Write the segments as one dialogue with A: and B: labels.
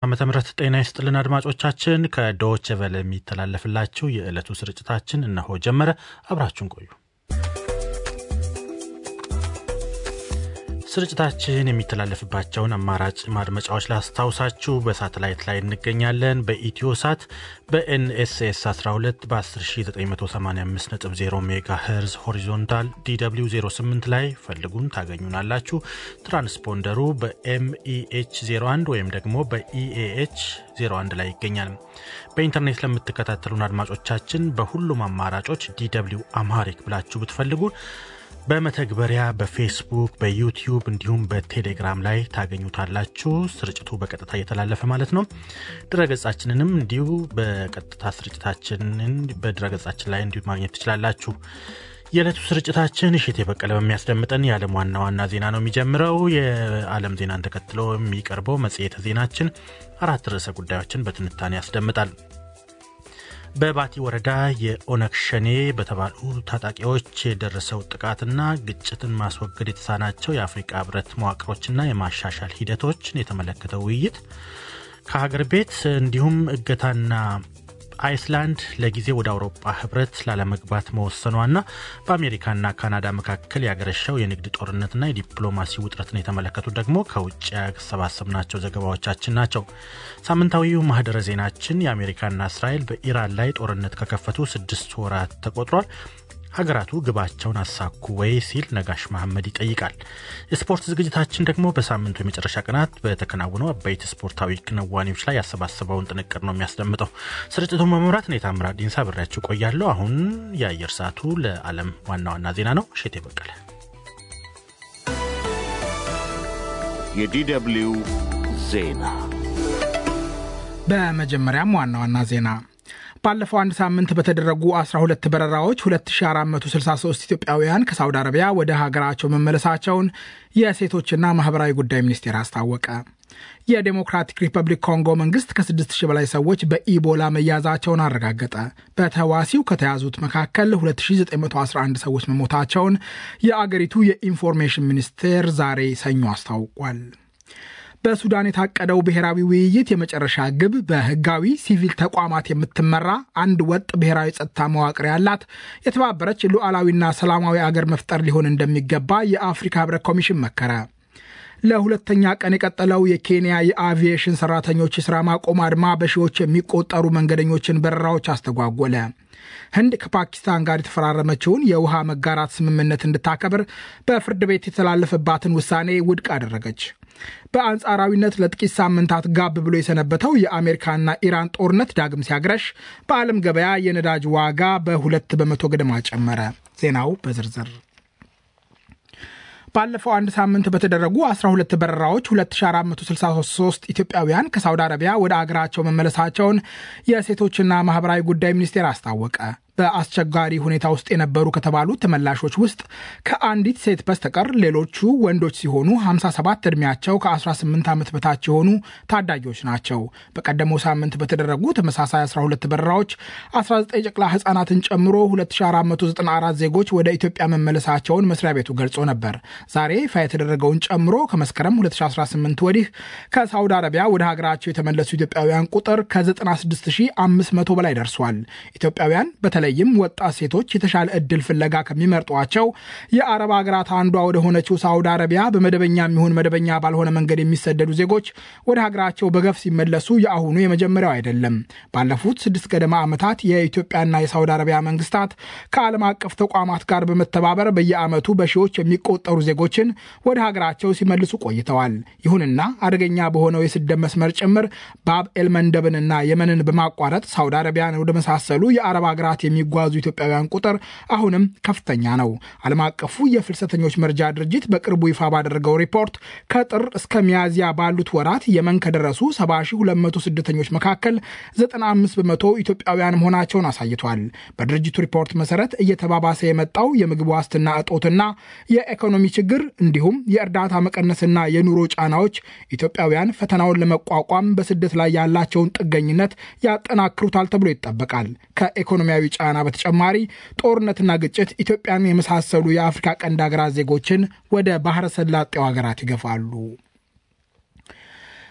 A: ዓመተ ምህረት ጤና ይስጥልን አድማጮቻችን። ከዶች ቨለ የሚተላለፍላችሁ የዕለቱ ስርጭታችን እነሆ ጀመረ። አብራችሁን ቆዩ። ስርጭታችን የሚተላለፍባቸውን አማራጭ ማድመጫዎች ላስታውሳችሁ። በሳተላይት ላይ እንገኛለን። በኢትዮ ሳት በኤንኤስኤስ 12 በ10985.0 ሜጋ ሄርዝ ሆሪዞንታል ዲw 08 ላይ ፈልጉን ታገኙናላችሁ። ትራንስፖንደሩ በኤምኢኤች 01 ወይም ደግሞ በኢኤኤች 01 ላይ ይገኛል። በኢንተርኔት ለምትከታተሉን አድማጮቻችን በሁሉም አማራጮች ዲw አምሃሪክ ብላችሁ ብትፈልጉን በመተግበሪያ በፌስቡክ በዩቲዩብ እንዲሁም በቴሌግራም ላይ ታገኙታላችሁ። ስርጭቱ በቀጥታ እየተላለፈ ማለት ነው። ድረገጻችንንም እንዲሁ በቀጥታ ስርጭታችንን በድረገጻችን ላይ እንዲሁ ማግኘት ትችላላችሁ። የዕለቱ ስርጭታችን እሽት የበቀለ በሚያስደምጠን የዓለም ዋና ዋና ዜና ነው የሚጀምረው። የዓለም ዜናን ተከትሎ የሚቀርበው መጽሔተ ዜናችን አራት ርዕሰ ጉዳዮችን በትንታኔ ያስደምጣል። በባቲ ወረዳ የኦነግ ሸኔ በተባሉ ታጣቂዎች የደረሰው ጥቃትና ግጭትን ማስወገድ የተሳናቸው የአፍሪቃ ህብረት መዋቅሮችና የማሻሻል ሂደቶችን የተመለከተ ውይይት ከሀገር ቤት እንዲሁም እገታና አይስላንድ ለጊዜ ወደ አውሮፓ ህብረት ላለመግባት መወሰኗና በአሜሪካና ካናዳ መካከል ያገረሸው የንግድ ጦርነትና የዲፕሎማሲ ውጥረትን የተመለከቱት ደግሞ ከውጭ ያሰባሰብናቸው ዘገባዎቻችን ናቸው። ሳምንታዊው ማህደረ ዜናችን የአሜሪካና እስራኤል በኢራን ላይ ጦርነት ከከፈቱ ስድስት ወራት ተቆጥሯል። ሀገራቱ ግባቸውን አሳኩ ወይ ሲል ነጋሽ መሐመድ ይጠይቃል። የስፖርት ዝግጅታችን ደግሞ በሳምንቱ የመጨረሻ ቀናት በተከናወኑ አበይት ስፖርታዊ ክንዋኔዎች ላይ ያሰባሰበውን ጥንቅር ነው የሚያስደምጠው። ስርጭቱን በመምራት እኔ ታምራት ዲንሳ ብሬያችሁ ቆያለሁ። አሁን የአየር ሰዓቱ ለዓለም ዋና ዋና ዜና ነው። እሸቴ በቀለ።
B: የዲደብሊው ዜና
C: በመጀመሪያም ዋና ዋና ዜና ባለፈው አንድ ሳምንት በተደረጉ 12 በረራዎች 2463 ኢትዮጵያውያን ከሳውዲ አረቢያ ወደ ሀገራቸው መመለሳቸውን የሴቶችና ማህበራዊ ጉዳይ ሚኒስቴር አስታወቀ። የዴሞክራቲክ ሪፐብሊክ ኮንጎ መንግስት ከ6000 በላይ ሰዎች በኢቦላ መያዛቸውን አረጋገጠ። በተዋሲው ከተያዙት መካከል 2911 ሰዎች መሞታቸውን የአገሪቱ የኢንፎርሜሽን ሚኒስቴር ዛሬ ሰኞ አስታውቋል። በሱዳን የታቀደው ብሔራዊ ውይይት የመጨረሻ ግብ በህጋዊ ሲቪል ተቋማት የምትመራ አንድ ወጥ ብሔራዊ ጸጥታ መዋቅር ያላት የተባበረች ሉዓላዊና ሰላማዊ አገር መፍጠር ሊሆን እንደሚገባ የአፍሪካ ህብረት ኮሚሽን መከረ። ለሁለተኛ ቀን የቀጠለው የኬንያ የአቪዬሽን ሰራተኞች የሥራ ማቆም አድማ በሺዎች የሚቆጠሩ መንገደኞችን በረራዎች አስተጓጎለ። ህንድ ከፓኪስታን ጋር የተፈራረመችውን የውሃ መጋራት ስምምነት እንድታከብር በፍርድ ቤት የተላለፈባትን ውሳኔ ውድቅ አደረገች። በአንጻራዊነት ለጥቂት ሳምንታት ጋብ ብሎ የሰነበተው የአሜሪካና ኢራን ጦርነት ዳግም ሲያግረሽ በዓለም ገበያ የነዳጅ ዋጋ በሁለት በመቶ ገደማ ጨመረ። ዜናው በዝርዝር ባለፈው አንድ ሳምንት በተደረጉ 12 በረራዎች 2463 ኢትዮጵያውያን ከሳውዲ አረቢያ ወደ አገራቸው መመለሳቸውን የሴቶችና ማህበራዊ ጉዳይ ሚኒስቴር አስታወቀ። በአስቸጋሪ ሁኔታ ውስጥ የነበሩ ከተባሉ ተመላሾች ውስጥ ከአንዲት ሴት በስተቀር ሌሎቹ ወንዶች ሲሆኑ 57 ዕድሜያቸው ከ18 ዓመት በታች የሆኑ ታዳጊዎች ናቸው። በቀደመው ሳምንት በተደረጉ ተመሳሳይ 12 በረራዎች 19 ጨቅላ ሕጻናትን ጨምሮ 2494 ዜጎች ወደ ኢትዮጵያ መመለሳቸውን መስሪያ ቤቱ ገልጾ ነበር። ዛሬ ይፋ የተደረገውን ጨምሮ ከመስከረም 2018 ወዲህ ከሳውዲ አረቢያ ወደ ሀገራቸው የተመለሱ ኢትዮጵያውያን ቁጥር ከ96500 በላይ ደርሷል። ኢትዮጵያውያን በተለይ ይም ወጣት ሴቶች የተሻለ እድል ፍለጋ ከሚመርጧቸው የአረብ ሀገራት አንዷ ወደ ሆነችው ሳውዲ አረቢያ በመደበኛ የሚሆን መደበኛ ባልሆነ መንገድ የሚሰደዱ ዜጎች ወደ ሀገራቸው በገፍ ሲመለሱ የአሁኑ የመጀመሪያው አይደለም። ባለፉት ስድስት ገደማ ዓመታት የኢትዮጵያና የሳውዲ አረቢያ መንግስታት ከዓለም አቀፍ ተቋማት ጋር በመተባበር በየዓመቱ በሺዎች የሚቆጠሩ ዜጎችን ወደ ሀገራቸው ሲመልሱ ቆይተዋል። ይሁንና አደገኛ በሆነው የስደት መስመር ጭምር ባብ ኤልመንደብንና የመንን በማቋረጥ ሳውዲ አረቢያን ወደ መሳሰሉ የአረብ ሀገራት የሚጓዙ ኢትዮጵያውያን ቁጥር አሁንም ከፍተኛ ነው። ዓለም አቀፉ የፍልሰተኞች መርጃ ድርጅት በቅርቡ ይፋ ባደረገው ሪፖርት ከጥር እስከ ሚያዝያ ባሉት ወራት የመን ከደረሱ 7200 ስደተኞች መካከል 95 በመቶ ኢትዮጵያውያን መሆናቸውን አሳይቷል። በድርጅቱ ሪፖርት መሰረት እየተባባሰ የመጣው የምግብ ዋስትና እጦትና የኢኮኖሚ ችግር እንዲሁም የእርዳታ መቀነስና የኑሮ ጫናዎች ኢትዮጵያውያን ፈተናውን ለመቋቋም በስደት ላይ ያላቸውን ጥገኝነት ያጠናክሩታል ተብሎ ይጠበቃል። ከኢኮኖሚያዊ ጫና በተጨማሪ ጦርነትና ግጭት ኢትዮጵያን የመሳሰሉ የአፍሪካ ቀንድ ሀገራት ዜጎችን ወደ ባህረ ሰላጤው ሀገራት ይገፋሉ።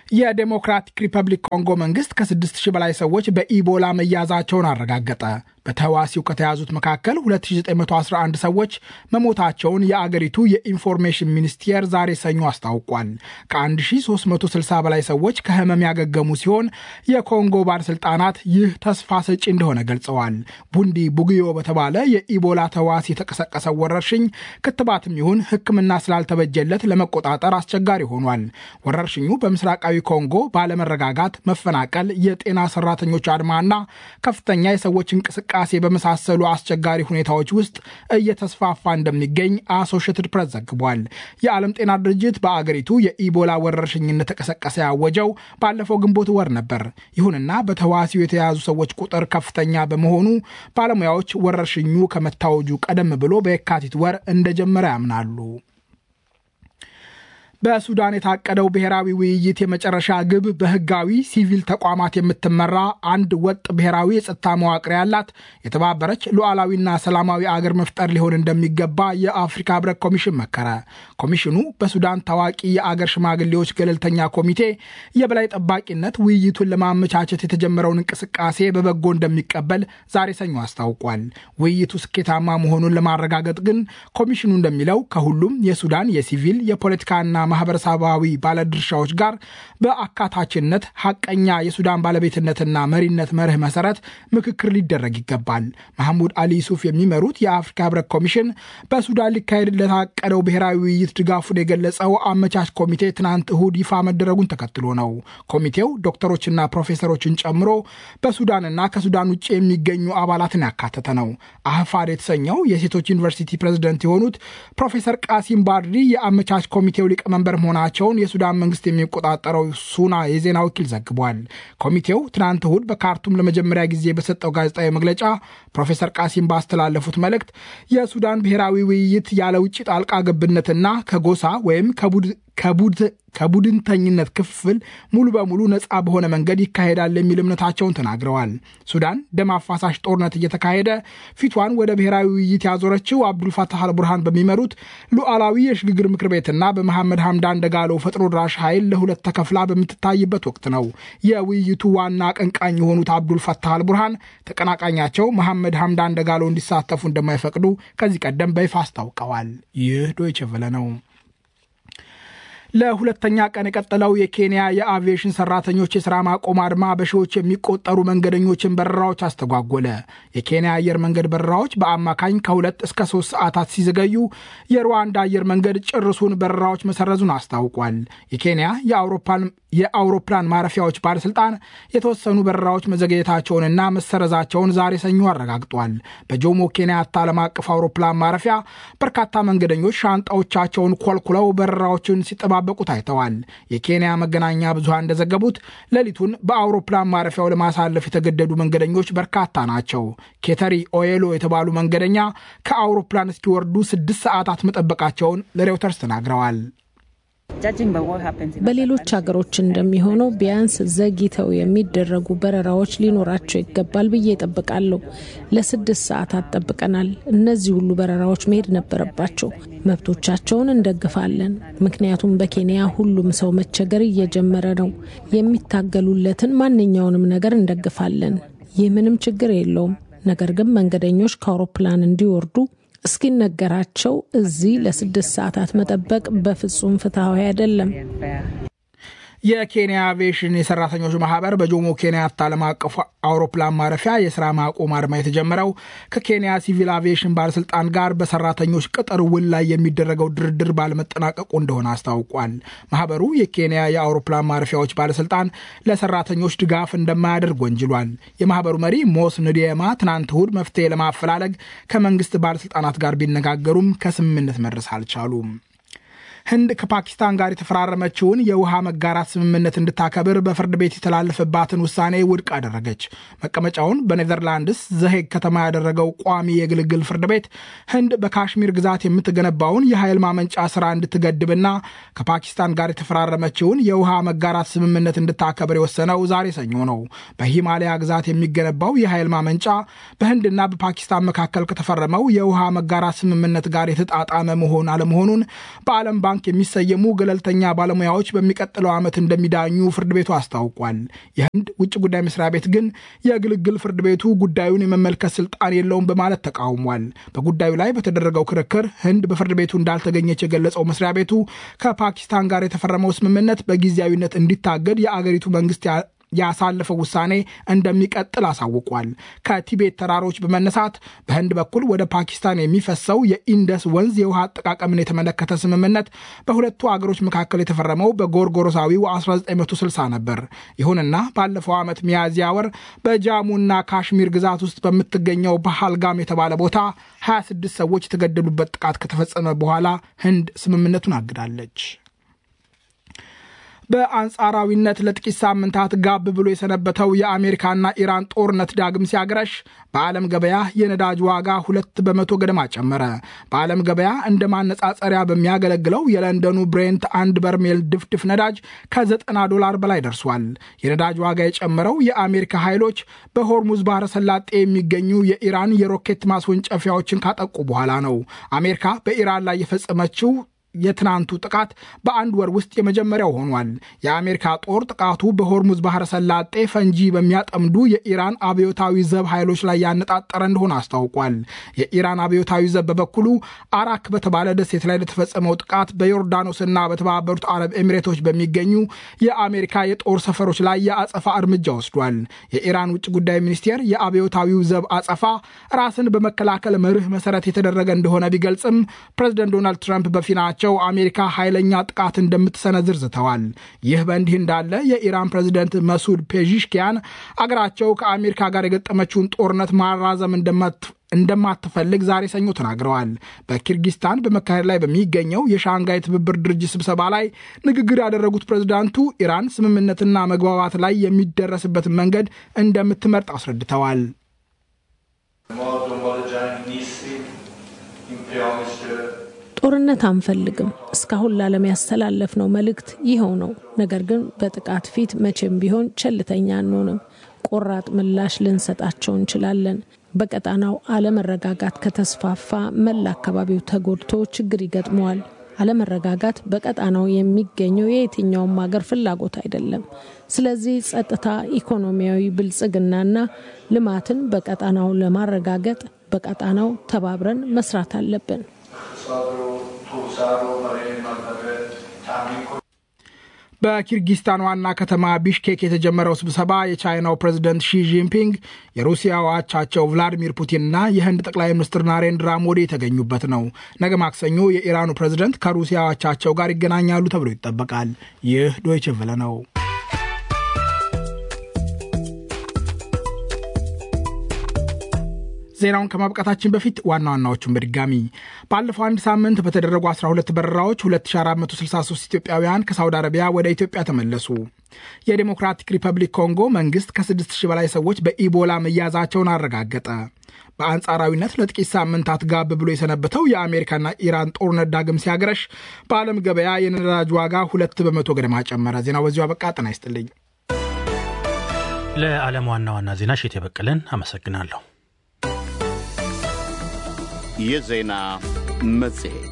C: የዴሞክራቲክ ሪፐብሊክ ኮንጎ መንግስት ከ6000 በላይ ሰዎች በኢቦላ መያዛቸውን አረጋገጠ። በተህዋሲው ከተያዙት መካከል 2911 ሰዎች መሞታቸውን የአገሪቱ የኢንፎርሜሽን ሚኒስቴር ዛሬ ሰኞ አስታውቋል። ከ1360 በላይ ሰዎች ከህመም ያገገሙ ሲሆን የኮንጎ ባለሥልጣናት ይህ ተስፋ ሰጪ እንደሆነ ገልጸዋል። ቡንዲ ቡግዮ በተባለ የኢቦላ ተዋሲ የተቀሰቀሰው ወረርሽኝ ክትባትም ይሁን ሕክምና ስላልተበጀለት ለመቆጣጠር አስቸጋሪ ሆኗል። ወረርሽኙ በምስራቃዊ ኮንጎ ባለመረጋጋት፣ መፈናቀል፣ የጤና ሰራተኞች አድማና ከፍተኛ የሰዎች እንቅስቃሴ በመሳሰሉ አስቸጋሪ ሁኔታዎች ውስጥ እየተስፋፋ እንደሚገኝ አሶሽትድ ፕሬስ ዘግቧል። የዓለም ጤና ድርጅት በአገሪቱ የኢቦላ ወረርሽኝ እንደተቀሰቀሰ ያወጀው ባለፈው ግንቦት ወር ነበር። ይሁንና በተዋሲው የተያዙ ሰዎች ቁጥር ከፍተኛ በመሆኑ ባለሙያዎች ወረርሽኙ ከመታወጁ ቀደም ብሎ በየካቲት ወር እንደጀመረ ያምናሉ። በሱዳን የታቀደው ብሔራዊ ውይይት የመጨረሻ ግብ በህጋዊ ሲቪል ተቋማት የምትመራ አንድ ወጥ ብሔራዊ የጸጥታ መዋቅር ያላት የተባበረች ሉዓላዊና ሰላማዊ አገር መፍጠር ሊሆን እንደሚገባ የአፍሪካ ህብረት ኮሚሽን መከረ። ኮሚሽኑ በሱዳን ታዋቂ የአገር ሽማግሌዎች ገለልተኛ ኮሚቴ የበላይ ጠባቂነት ውይይቱን ለማመቻቸት የተጀመረውን እንቅስቃሴ በበጎ እንደሚቀበል ዛሬ ሰኞ አስታውቋል። ውይይቱ ስኬታማ መሆኑን ለማረጋገጥ ግን ኮሚሽኑ እንደሚለው ከሁሉም የሱዳን የሲቪል የፖለቲካና ማህበረሰባዊ ባለድርሻዎች ጋር በአካታችነት ሐቀኛ የሱዳን ባለቤትነትና መሪነት መርህ መሰረት ምክክር ሊደረግ ይገባል። መሐሙድ አሊ ዩሱፍ የሚመሩት የአፍሪካ ህብረት ኮሚሽን በሱዳን ሊካሄድ ለታቀደው ብሔራዊ ውይይት ድጋፉን የገለጸው አመቻች ኮሚቴ ትናንት እሁድ ይፋ መደረጉን ተከትሎ ነው። ኮሚቴው ዶክተሮችና ፕሮፌሰሮችን ጨምሮ በሱዳንና ከሱዳን ውጭ የሚገኙ አባላትን ያካተተ ነው። አህፋድ የተሰኘው የሴቶች ዩኒቨርሲቲ ፕሬዝደንት የሆኑት ፕሮፌሰር ቃሲም ባድሪ የአመቻች ኮሚቴው ሊቀመንበር መሆናቸውን የሱዳን መንግስት የሚቆጣጠረው ሱና የዜና ወኪል ዘግቧል። ኮሚቴው ትናንት እሁድ በካርቱም ለመጀመሪያ ጊዜ በሰጠው ጋዜጣዊ መግለጫ ፕሮፌሰር ቃሲም ባስተላለፉት መልእክት የሱዳን ብሔራዊ ውይይት ያለ ውጭ ጣልቃ ገብነትና ከጎሳ ወይም ከቡድንተኝነት ክፍል ሙሉ በሙሉ ነፃ በሆነ መንገድ ይካሄዳል የሚል እምነታቸውን ተናግረዋል። ሱዳን ደም አፋሳሽ ጦርነት እየተካሄደ ፊቷን ወደ ብሔራዊ ውይይት ያዞረችው አብዱልፋታህ አልቡርሃን በሚመሩት ሉዓላዊ የሽግግር ምክር ቤትና በመሐመድ ሐምዳን ደጋሎ ፈጥኖ ድራሽ ኃይል ለሁለት ተከፍላ በምትታይበት ወቅት ነው። የውይይቱ ዋና አቀንቃኝ የሆኑት አብዱልፋታህ አልቡርሃን ተቀናቃኛቸው መሐመድ ሐምዳን ደጋሎ እንዲሳተፉ እንደማይፈቅዱ ከዚህ ቀደም በይፋ አስታውቀዋል። ይህ ዶይቼ ቬለ ነው። ለሁለተኛ ቀን የቀጠለው የኬንያ የአቪዬሽን ሰራተኞች የሥራ ማቆም አድማ በሺዎች የሚቆጠሩ መንገደኞችን በረራዎች አስተጓጎለ። የኬንያ አየር መንገድ በረራዎች በአማካኝ ከሁለት እስከ ሶስት ሰዓታት ሲዘገዩ የሩዋንዳ አየር መንገድ ጭርሱን በረራዎች መሰረዙን አስታውቋል። የኬንያ የአውሮፕላን ማረፊያዎች ባለስልጣን የተወሰኑ በረራዎች መዘግየታቸውንና መሰረዛቸውን ዛሬ ሰኞ አረጋግጧል። በጆሞ ኬንያታ ዓለም አቀፍ አውሮፕላን ማረፊያ በርካታ መንገደኞች ሻንጣዎቻቸውን ኮልኩለው በረራዎችን ሲጠባበቁ ታይተዋል። የኬንያ መገናኛ ብዙሃን እንደዘገቡት ሌሊቱን በአውሮፕላን ማረፊያው ለማሳለፍ የተገደዱ መንገደኞች በርካታ ናቸው። ኬተሪ ኦዬሎ የተባሉ መንገደኛ ከአውሮፕላን እስኪወርዱ ስድስት ሰዓታት መጠበቃቸውን ለሬውተርስ ተናግረዋል።
D: በሌሎች ሀገሮች እንደሚሆነው ቢያንስ ዘግይተው የሚደረጉ በረራዎች ሊኖራቸው ይገባል ብዬ እጠብቃለሁ። ለስድስት ሰዓታት ጠብቀናል። እነዚህ ሁሉ በረራዎች መሄድ ነበረባቸው። መብቶቻቸውን እንደግፋለን። ምክንያቱም በኬንያ ሁሉም ሰው መቸገር እየጀመረ ነው። የሚታገሉለትን ማንኛውንም ነገር እንደግፋለን። ይህ ምንም ችግር የለውም። ነገር ግን መንገደኞች ከአውሮፕላን እንዲወርዱ እስኪነገራቸው እዚህ ለስድስት ሰዓታት መጠበቅ በፍጹም ፍትሐዊ አይደለም።
C: የኬንያ አቪዬሽን የሰራተኞች ማህበር በጆሞ ኬንያታ ዓለም አቀፍ አውሮፕላን ማረፊያ የስራ ማቆም አድማ የተጀመረው ከኬንያ ሲቪል አቪዬሽን ባለስልጣን ጋር በሰራተኞች ቅጥር ውል ላይ የሚደረገው ድርድር ባለመጠናቀቁ እንደሆነ አስታውቋል። ማህበሩ የኬንያ የአውሮፕላን ማረፊያዎች ባለስልጣን ለሰራተኞች ድጋፍ እንደማያደርግ ወንጅሏል። የማህበሩ መሪ ሞስ ንዲየማ ትናንት እሁድ መፍትሄ ለማፈላለግ ከመንግስት ባለስልጣናት ጋር ቢነጋገሩም ከስምምነት መድረስ አልቻሉም። ህንድ ከፓኪስታን ጋር የተፈራረመችውን የውሃ መጋራት ስምምነት እንድታከብር በፍርድ ቤት የተላለፈባትን ውሳኔ ውድቅ አደረገች። መቀመጫውን በኔዘርላንድስ ዘሄግ ከተማ ያደረገው ቋሚ የግልግል ፍርድ ቤት ህንድ በካሽሚር ግዛት የምትገነባውን የኃይል ማመንጫ ስራ እንድትገድብና ከፓኪስታን ጋር የተፈራረመችውን የውሃ መጋራት ስምምነት እንድታከብር የወሰነው ዛሬ ሰኞ ነው። በሂማሊያ ግዛት የሚገነባው የኃይል ማመንጫ በህንድና በፓኪስታን መካከል ከተፈረመው የውሃ መጋራት ስምምነት ጋር የተጣጣመ መሆን አለመሆኑን በዓለም ባንክ ባንክ የሚሰየሙ ገለልተኛ ባለሙያዎች በሚቀጥለው ዓመት እንደሚዳኙ ፍርድ ቤቱ አስታውቋል። የህንድ ውጭ ጉዳይ መስሪያ ቤት ግን የግልግል ፍርድ ቤቱ ጉዳዩን የመመልከት ስልጣን የለውም በማለት ተቃውሟል። በጉዳዩ ላይ በተደረገው ክርክር ህንድ በፍርድ ቤቱ እንዳልተገኘች የገለጸው መስሪያ ቤቱ ከፓኪስታን ጋር የተፈረመው ስምምነት በጊዜያዊነት እንዲታገድ የአገሪቱ መንግስት ያሳለፈው ውሳኔ እንደሚቀጥል አሳውቋል። ከቲቤት ተራሮች በመነሳት በህንድ በኩል ወደ ፓኪስታን የሚፈሰው የኢንደስ ወንዝ የውሃ አጠቃቀምን የተመለከተ ስምምነት በሁለቱ አገሮች መካከል የተፈረመው በጎርጎሮሳዊው 1960 ነበር። ይሁንና ባለፈው ዓመት ሚያዝያ ወር በጃሙና ካሽሚር ግዛት ውስጥ በምትገኘው በሃልጋም የተባለ ቦታ 26 ሰዎች የተገደሉበት ጥቃት ከተፈጸመ በኋላ ህንድ ስምምነቱን አግዳለች። በአንጻራዊነት ለጥቂት ሳምንታት ጋብ ብሎ የሰነበተው የአሜሪካና ኢራን ጦርነት ዳግም ሲያገረሽ በዓለም ገበያ የነዳጅ ዋጋ ሁለት በመቶ ገደማ ጨመረ። በዓለም ገበያ እንደ ማነጻጸሪያ በሚያገለግለው የለንደኑ ብሬንት አንድ በርሜል ድፍድፍ ነዳጅ ከ90 ዶላር በላይ ደርሷል። የነዳጅ ዋጋ የጨመረው የአሜሪካ ኃይሎች በሆርሙዝ ባህረ ሰላጤ የሚገኙ የኢራን የሮኬት ማስወንጨፊያዎችን ካጠቁ በኋላ ነው። አሜሪካ በኢራን ላይ የፈጸመችው የትናንቱ ጥቃት በአንድ ወር ውስጥ የመጀመሪያው ሆኗል። የአሜሪካ ጦር ጥቃቱ በሆርሙዝ ባህረ ሰላጤ ፈንጂ በሚያጠምዱ የኢራን አብዮታዊ ዘብ ኃይሎች ላይ ያነጣጠረ እንደሆነ አስታውቋል። የኢራን አብዮታዊ ዘብ በበኩሉ አራክ በተባለ ደሴት ላይ ለተፈጸመው ጥቃት በዮርዳኖስና በተባበሩት አረብ ኤሚሬቶች በሚገኙ የአሜሪካ የጦር ሰፈሮች ላይ የአጸፋ እርምጃ ወስዷል። የኢራን ውጭ ጉዳይ ሚኒስቴር የአብዮታዊው ዘብ አጸፋ ራስን በመከላከል መርህ መሰረት የተደረገ እንደሆነ ቢገልጽም ፕሬዚደንት ዶናልድ ትራምፕ በፊናቸው አሜሪካ ኃይለኛ ጥቃት እንደምትሰነዝር ዝተዋል። ይህ በእንዲህ እንዳለ የኢራን ፕሬዚደንት መሱድ ፔዥሽኪያን አገራቸው ከአሜሪካ ጋር የገጠመችውን ጦርነት ማራዘም እንደማትፈልግ ዛሬ ሰኞ ተናግረዋል። በኪርጊስታን በመካሄድ ላይ በሚገኘው የሻንጋይ ትብብር ድርጅት ስብሰባ ላይ ንግግር ያደረጉት ፕሬዝዳንቱ ኢራን ስምምነትና መግባባት ላይ የሚደረስበትን መንገድ እንደምትመርጥ አስረድተዋል።
D: ጦርነት አንፈልግም። እስካሁን ለዓለም ያስተላለፍነው መልእክት ይኸው ነው። ነገር ግን በጥቃት ፊት መቼም ቢሆን ቸልተኛ አንሆንም። ቆራጥ ምላሽ ልንሰጣቸው እንችላለን። በቀጣናው አለመረጋጋት ከተስፋፋ መላ አካባቢው ተጎድቶ ችግር ይገጥመዋል። አለመረጋጋት በቀጣናው የሚገኘው የየትኛውም ሀገር ፍላጎት አይደለም። ስለዚህ ጸጥታ፣ ኢኮኖሚያዊ ብልጽግናና ልማትን በቀጣናው ለማረጋገጥ በቀጣናው ተባብረን መስራት አለብን።
C: በኪርጊስታን ዋና ከተማ ቢሽኬክ የተጀመረው ስብሰባ የቻይናው ፕሬዚደንት ሺ ጂንፒንግ የሩሲያው አቻቸው ቭላዲሚር ፑቲንና የህንድ ጠቅላይ ሚኒስትር ናሬንድራ ሞዲ የተገኙበት ነው። ነገ ማክሰኞ የኢራኑ ፕሬዚደንት ከሩሲያ አቻቸው ጋር ይገናኛሉ ተብሎ ይጠበቃል። ይህ ዶይቼ ቬለ ነው። ዜናውን ከማብቃታችን በፊት ዋና ዋናዎቹን በድጋሚ ባለፈው አንድ ሳምንት በተደረጉ 12 በረራዎች 2463 ኢትዮጵያውያን ከሳውዲ አረቢያ ወደ ኢትዮጵያ ተመለሱ። የዴሞክራቲክ ሪፐብሊክ ኮንጎ መንግስት ከ6000 በላይ ሰዎች በኢቦላ መያዛቸውን አረጋገጠ። በአንጻራዊነት ለጥቂት ሳምንታት ጋብ ብሎ የሰነበተው የአሜሪካና ኢራን ጦርነት ዳግም ሲያገረሽ በዓለም ገበያ የነዳጅ ዋጋ ሁለት በመቶ ገደማ ጨመረ። ዜናው በዚሁ አበቃ። ጤና ይስጥልኝ።
A: ለዓለም ዋና ዋና ዜና ሼት የበቀለን አመሰግናለሁ።
B: የዜና መጽሔት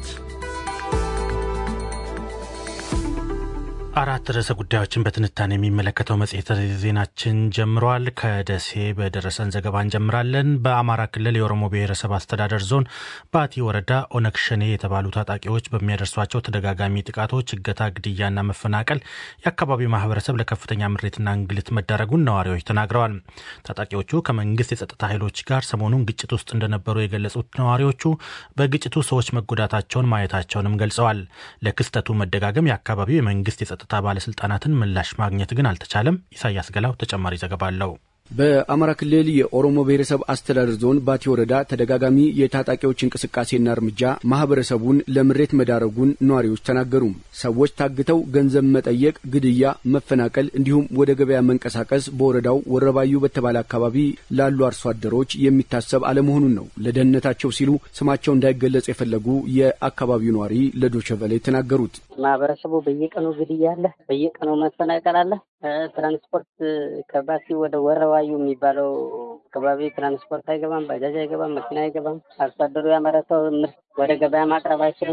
A: አራት ርዕሰ ጉዳዮችን በትንታኔ የሚመለከተው መጽሔት ዜናችን ጀምሯል። ከደሴ በደረሰን ዘገባ እንጀምራለን። በአማራ ክልል የኦሮሞ ብሔረሰብ አስተዳደር ዞን ባቲ ወረዳ ኦነግ ሸኔ የተባሉ ታጣቂዎች በሚያደርሷቸው ተደጋጋሚ ጥቃቶች፣ እገታ፣ ግድያና መፈናቀል የአካባቢው ማህበረሰብ ለከፍተኛ ምሬትና እንግልት መዳረጉን ነዋሪዎች ተናግረዋል። ታጣቂዎቹ ከመንግስት የጸጥታ ኃይሎች ጋር ሰሞኑን ግጭት ውስጥ እንደነበሩ የገለጹት ነዋሪዎቹ በግጭቱ ሰዎች መጎዳታቸውን ማየታቸውንም ገልጸዋል። ለክስተቱ መደጋገም የአካባቢው የመንግስት የጸጥታ ባለስልጣናትን ምላሽ ማግኘት ግን አልተቻለም። ኢሳያስ ገላው ተጨማሪ ዘገባ አለው።
E: በአማራ ክልል የኦሮሞ ብሔረሰብ አስተዳደር ዞን ባቲ ወረዳ ተደጋጋሚ የታጣቂዎች እንቅስቃሴና እርምጃ ማህበረሰቡን ለምሬት መዳረጉን ነዋሪዎች ተናገሩ። ሰዎች ታግተው ገንዘብ መጠየቅ፣ ግድያ፣ መፈናቀል እንዲሁም ወደ ገበያ መንቀሳቀስ በወረዳው ወረባዩ በተባለ አካባቢ ላሉ አርሶ አደሮች የሚታሰብ አለመሆኑን ነው ለደህንነታቸው ሲሉ ስማቸው እንዳይገለጽ የፈለጉ የአካባቢው ነዋሪ ለዶቸቨለ የተናገሩት።
F: ማህበረሰቡ በየቀኑ ግድያ አለ፣ በየቀኑ መፈናቀል አለ። ትራንስፖርት ከባቲ ወደ ወረዋዩ የሚባለው አካባቢ ትራንስፖርት አይገባም፣ ባጃጅ አይገባም፣ መኪና አይገባም። አርሶ አደሩ ያመረተው ምርት ወደ ገበያ ማቅረብ አይችልም።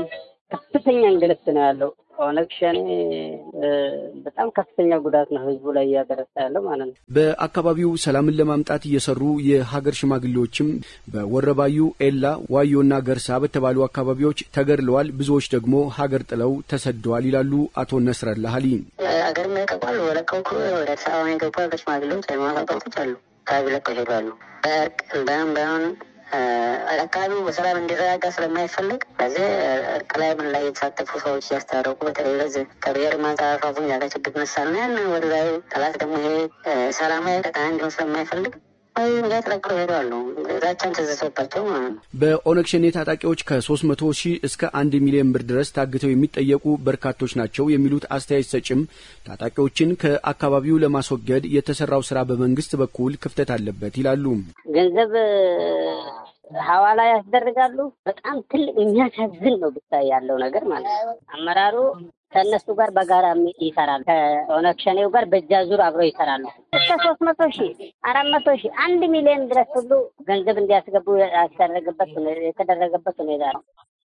F: ከፍተኛ እንግልት ነው ያለው። ኦነግ ሸኔ በጣም ከፍተኛ ጉዳት ነው ህዝቡ ላይ እያደረሰ ያለው ማለት ነው።
E: በአካባቢው ሰላምን ለማምጣት እየሰሩ የሀገር ሽማግሌዎችም በወረባዩ፣ ኤላ፣ ዋዮና ገርሳ በተባሉ አካባቢዎች ተገድለዋል፣ ብዙዎች ደግሞ ሀገር ጥለው ተሰደዋል ይላሉ አቶ ነስረላ ሀሊ።
G: ሀገር ለቀቋል። ወለቀው ወደ አዲስ አበባ የገቡ ሀገር ሽማግሌዎች ሃይማኖት አባቶች አሉ። አካባቢ ለቀው ይሄዳሉ። በእርቅ በምን በምን አካባቢው በሰላም እንዲረጋጋ ስለማይፈልግ በዚህ እርቅ ላይ ምን ላይ የተሳተፉ ሰዎች እያስታረቁ በተለይ በዚህ ከብሔር ማንጸራፋፉን ያለ ችግር መሳል ነው። ያን ወደ ላይ ጠላት ደግሞ ይሄ ሰላማዊ ቀጠና እንዲሆን ስለማይፈልግ ተለቅለው ሄደዋሉ። ዛቻም ተዘሰባቸው ማለት ነው።
E: በኦነግ ሸኔ ታጣቂዎች ከሶስት መቶ ሺህ እስከ አንድ ሚሊዮን ብር ድረስ ታግተው የሚጠየቁ በርካቶች ናቸው የሚሉት አስተያየት ሰጭም ታጣቂዎችን ከአካባቢው ለማስወገድ የተሰራው ስራ በመንግስት በኩል ክፍተት አለበት ይላሉ።
F: ገንዘብ ሐዋላ ያስደርጋሉ። በጣም ትልቅ የሚያሳዝን ነው ብታይ ያለው ነገር ማለት ነው። አመራሩ ከእነሱ ጋር በጋራ ይሰራሉ። ከኦነግ ሸኔው ጋር በእጅ አዙር አብረው ይሰራሉ። እስከ ሶስት መቶ ሺህ አራት መቶ ሺህ አንድ ሚሊዮን ድረስ ሁሉ ገንዘብ እንዲያስገቡ ያስደረገበት የተደረገበት ሁኔታ ነው።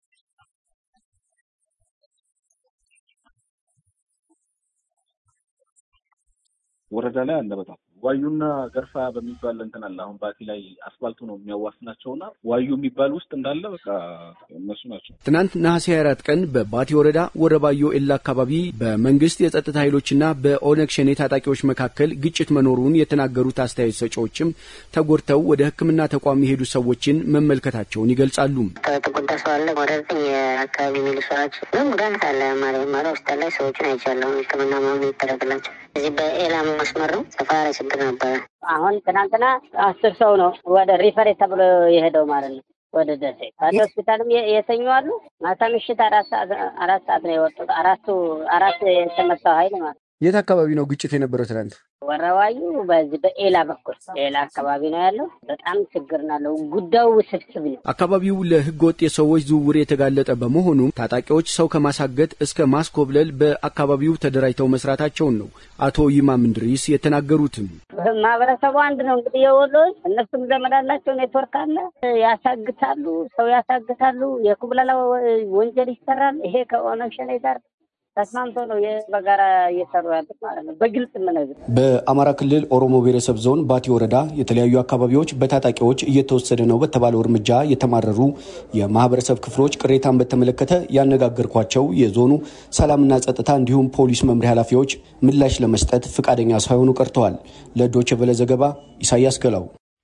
H: ወረዳ ላይ አለ በጣም ዋዩና ገርፋ በሚባል እንትን አለ። አሁን ባቲ ላይ አስፋልቱ ነው የሚያዋስናቸውና ዋዩ የሚባል ውስጥ እንዳለ በቃ እነሱ ናቸው።
E: ትናንት ነሐሴ 24 ቀን በባቲ ወረዳ ወረባዮ ኤላ አካባቢ በመንግስት የጸጥታ ኃይሎችና በኦነግ ሸኔ ታጣቂዎች መካከል ግጭት መኖሩን የተናገሩት አስተያየት ሰጪዎችም ተጎድተው ወደ ሕክምና ተቋም የሄዱ ሰዎችን መመልከታቸውን ይገልጻሉ።
G: ተጎዳ ሰው አለ። ወደ ዘጠኝ የአካባቢ ሚሊሻዎች ግን ጉዳት አለ ማለት ማለ ሆስፒታል ላይ ሰዎችን አይቻለሁ። ሕክምና መሆኑ ይደረግላቸው እዚህ በኤላ መስመር ነው። ሰፋ ያለ ችግር ነበረ።
F: አሁን ትናንትና አስር ሰው ነው ወደ ሪፈሬ ተብሎ የሄደው ማለት ነው ወደ ደሴ ባቲ ሆስፒታልም የተኙ አሉ። ማታ ምሽት አራት ሰዓት አራት ሰዓት ነው የወጡት። አራቱ አራት የተመታው ኃይል ማለት
E: የት አካባቢ ነው ግጭት የነበረው ትናንት?
F: ወረዋዩ በዚህ በኤላ በኩል ኤላ አካባቢ ነው ያለው። በጣም ችግር ናለው። ጉዳዩ ውስብስብ ነው።
E: አካባቢው ለህገ ወጥ የሰዎች ዝውውር የተጋለጠ በመሆኑ ታጣቂዎች ሰው ከማሳገት እስከ ማስኮብለል በአካባቢው ተደራጅተው መስራታቸውን ነው አቶ ይማም እንድሪስ የተናገሩትም።
F: ማህበረሰቡ አንድ ነው እንግዲህ የወሎ እነሱም ዘመድ አላቸው፣ ኔትወርክ አለ። ያሳግታሉ፣ ሰው ያሳግታሉ፣ የኩብለላ ወንጀል ይሰራል። ይሄ ከኦነግ ሸኔ ጋር ተስማምቶ ነው በጋራ እየሰሩ ያሉት ማለት ነው። በግልጽ የምነግር
E: በአማራ ክልል ኦሮሞ ብሔረሰብ ዞን ባቲ ወረዳ የተለያዩ አካባቢዎች በታጣቂዎች እየተወሰደ ነው በተባለው እርምጃ የተማረሩ የማህበረሰብ ክፍሎች ቅሬታን በተመለከተ ያነጋገርኳቸው የዞኑ ሰላምና ጸጥታ እንዲሁም ፖሊስ መምሪያ ኃላፊዎች ምላሽ ለመስጠት ፈቃደኛ ሳይሆኑ ቀርተዋል። ለዶይቼ ቬለ ዘገባ ኢሳያስ ገላው።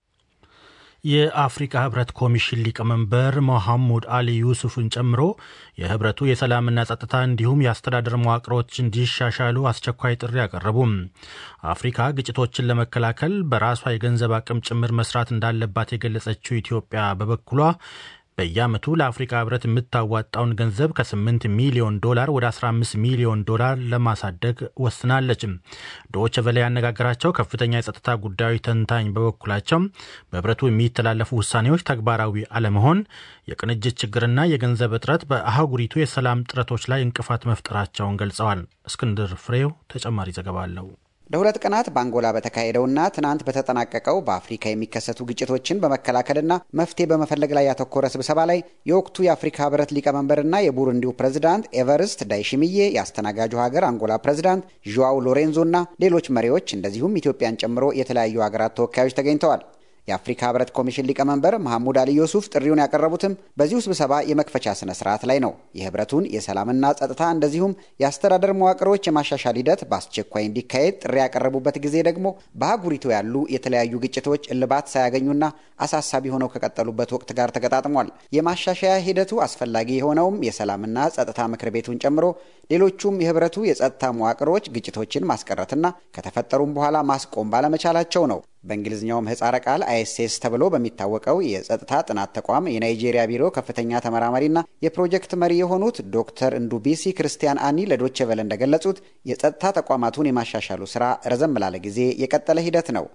A: የአፍሪካ ህብረት ኮሚሽን ሊቀመንበር ሞሐሙድ አሊ ዩሱፍን ጨምሮ የህብረቱ የሰላምና ጸጥታ እንዲሁም የአስተዳደር መዋቅሮች እንዲሻሻሉ አስቸኳይ ጥሪ አቀረቡም። አፍሪካ ግጭቶችን ለመከላከል በራሷ የገንዘብ አቅም ጭምር መስራት እንዳለባት የገለጸችው ኢትዮጵያ በበኩሏ በየዓመቱ ለአፍሪካ ህብረት የምታዋጣውን ገንዘብ ከ8 ሚሊዮን ዶላር ወደ 15 ሚሊዮን ዶላር ለማሳደግ ወስናለች። ዶይቼ ቬለ ያነጋገራቸው ከፍተኛ የጸጥታ ጉዳዮች ተንታኝ በበኩላቸው በህብረቱ የሚተላለፉ ውሳኔዎች ተግባራዊ አለመሆን፣ የቅንጅት ችግርና የገንዘብ እጥረት በአህጉሪቱ የሰላም ጥረቶች ላይ እንቅፋት መፍጠራቸውን ገልጸዋል። እስክንድር ፍሬው ተጨማሪ ዘገባ አለው።
I: ለሁለት ቀናት በአንጎላ በተካሄደውና ትናንት በተጠናቀቀው በአፍሪካ የሚከሰቱ ግጭቶችን በመከላከልና መፍትሄ በመፈለግ ላይ ያተኮረ ስብሰባ ላይ የወቅቱ የአፍሪካ ህብረት ሊቀመንበርና የቡሩንዲው ፕሬዝዳንት ኤቨርስት ዳይሽሚዬ፣ የአስተናጋጁ ሀገር አንጎላ ፕሬዝዳንት ዥዋው ሎሬንዞና ሌሎች መሪዎች እንደዚሁም ኢትዮጵያን ጨምሮ የተለያዩ ሀገራት ተወካዮች ተገኝተዋል። የአፍሪካ ህብረት ኮሚሽን ሊቀመንበር መሐሙድ አሊ ዩሱፍ ጥሪውን ያቀረቡትም በዚሁ ስብሰባ የመክፈቻ ስነ ስርዓት ላይ ነው። የህብረቱን የሰላምና ጸጥታ እንደዚሁም የአስተዳደር መዋቅሮች የማሻሻል ሂደት በአስቸኳይ እንዲካሄድ ጥሪ ያቀረቡበት ጊዜ ደግሞ በአህጉሪቱ ያሉ የተለያዩ ግጭቶች እልባት ሳያገኙና አሳሳቢ ሆነው ከቀጠሉበት ወቅት ጋር ተገጣጥሟል። የማሻሻያ ሂደቱ አስፈላጊ የሆነውም የሰላምና ጸጥታ ምክር ቤቱን ጨምሮ ሌሎቹም የህብረቱ የጸጥታ መዋቅሮች ግጭቶችን ማስቀረትና ከተፈጠሩም በኋላ ማስቆም ባለመቻላቸው ነው። በእንግሊዝኛው ምህጻረ ቃል አይኤስኤስ ተብሎ በሚታወቀው የጸጥታ ጥናት ተቋም የናይጄሪያ ቢሮ ከፍተኛ ተመራማሪና የፕሮጀክት መሪ የሆኑት ዶክተር እንዱቢሲ ክርስቲያን አኒ ለዶቼ ቨለ እንደገለጹት የጸጥታ ተቋማቱን የማሻሻሉ ስራ ረዘም ላለ ጊዜ የቀጠለ ሂደት ነው።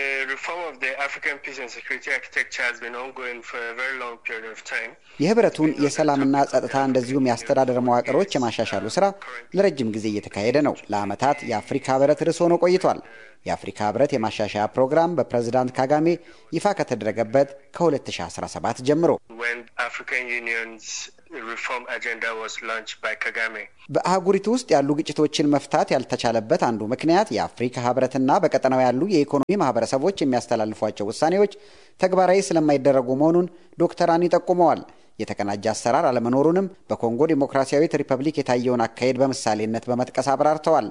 I: የህብረቱን የሰላምና ጸጥታ እንደዚሁም የአስተዳደር መዋቅሮች የማሻሻሉ ስራ ለረጅም ጊዜ እየተካሄደ ነው። ለዓመታት የአፍሪካ ህብረት ርዕስ ሆኖ ቆይቷል። የአፍሪካ ህብረት የማሻሻያ ፕሮግራም በፕሬዝዳንት ካጋሜ ይፋ ከተደረገበት ከ2017 ጀምሮ በአህጉሪቱ ውስጥ ያሉ ግጭቶችን መፍታት ያልተቻለበት አንዱ ምክንያት የአፍሪካ ህብረትና በቀጠናው ያሉ የኢኮኖሚ ማህበረሰቦች የሚያስተላልፏቸው ውሳኔዎች ተግባራዊ ስለማይደረጉ መሆኑን ዶክተር አኒ ጠቁመዋል። የተቀናጀ አሰራር አለመኖሩንም በኮንጎ ዴሞክራሲያዊት ሪፐብሊክ የታየውን አካሄድ በምሳሌነት በመጥቀስ አብራርተዋል።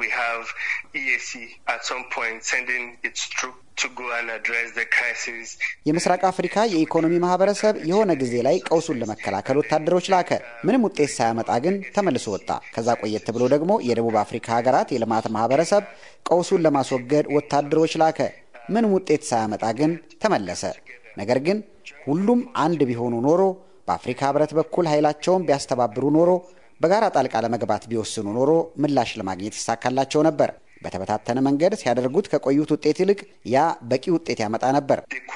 I: የምስራቅ አፍሪካ የኢኮኖሚ ማህበረሰብ የሆነ ጊዜ ላይ ቀውሱን ለመከላከል ወታደሮች ላከ። ምንም ውጤት ሳያመጣ ግን ተመልሶ ወጣ። ከዛ ቆየት ብሎ ደግሞ የደቡብ አፍሪካ ሀገራት የልማት ማህበረሰብ ቀውሱን ለማስወገድ ወታደሮች ላከ። ምንም ውጤት ሳያመጣ ግን ተመለሰ። ነገር ግን ሁሉም አንድ ቢሆኑ ኖሮ በአፍሪካ ህብረት በኩል ኃይላቸውን ቢያስተባብሩ ኖሮ በጋራ ጣልቃ ለመግባት ቢወስኑ ኖሮ ምላሽ ለማግኘት ይሳካላቸው ነበር። በተበታተነ መንገድ ሲያደርጉት ከቆዩት ውጤት ይልቅ ያ በቂ ውጤት ያመጣ ነበር።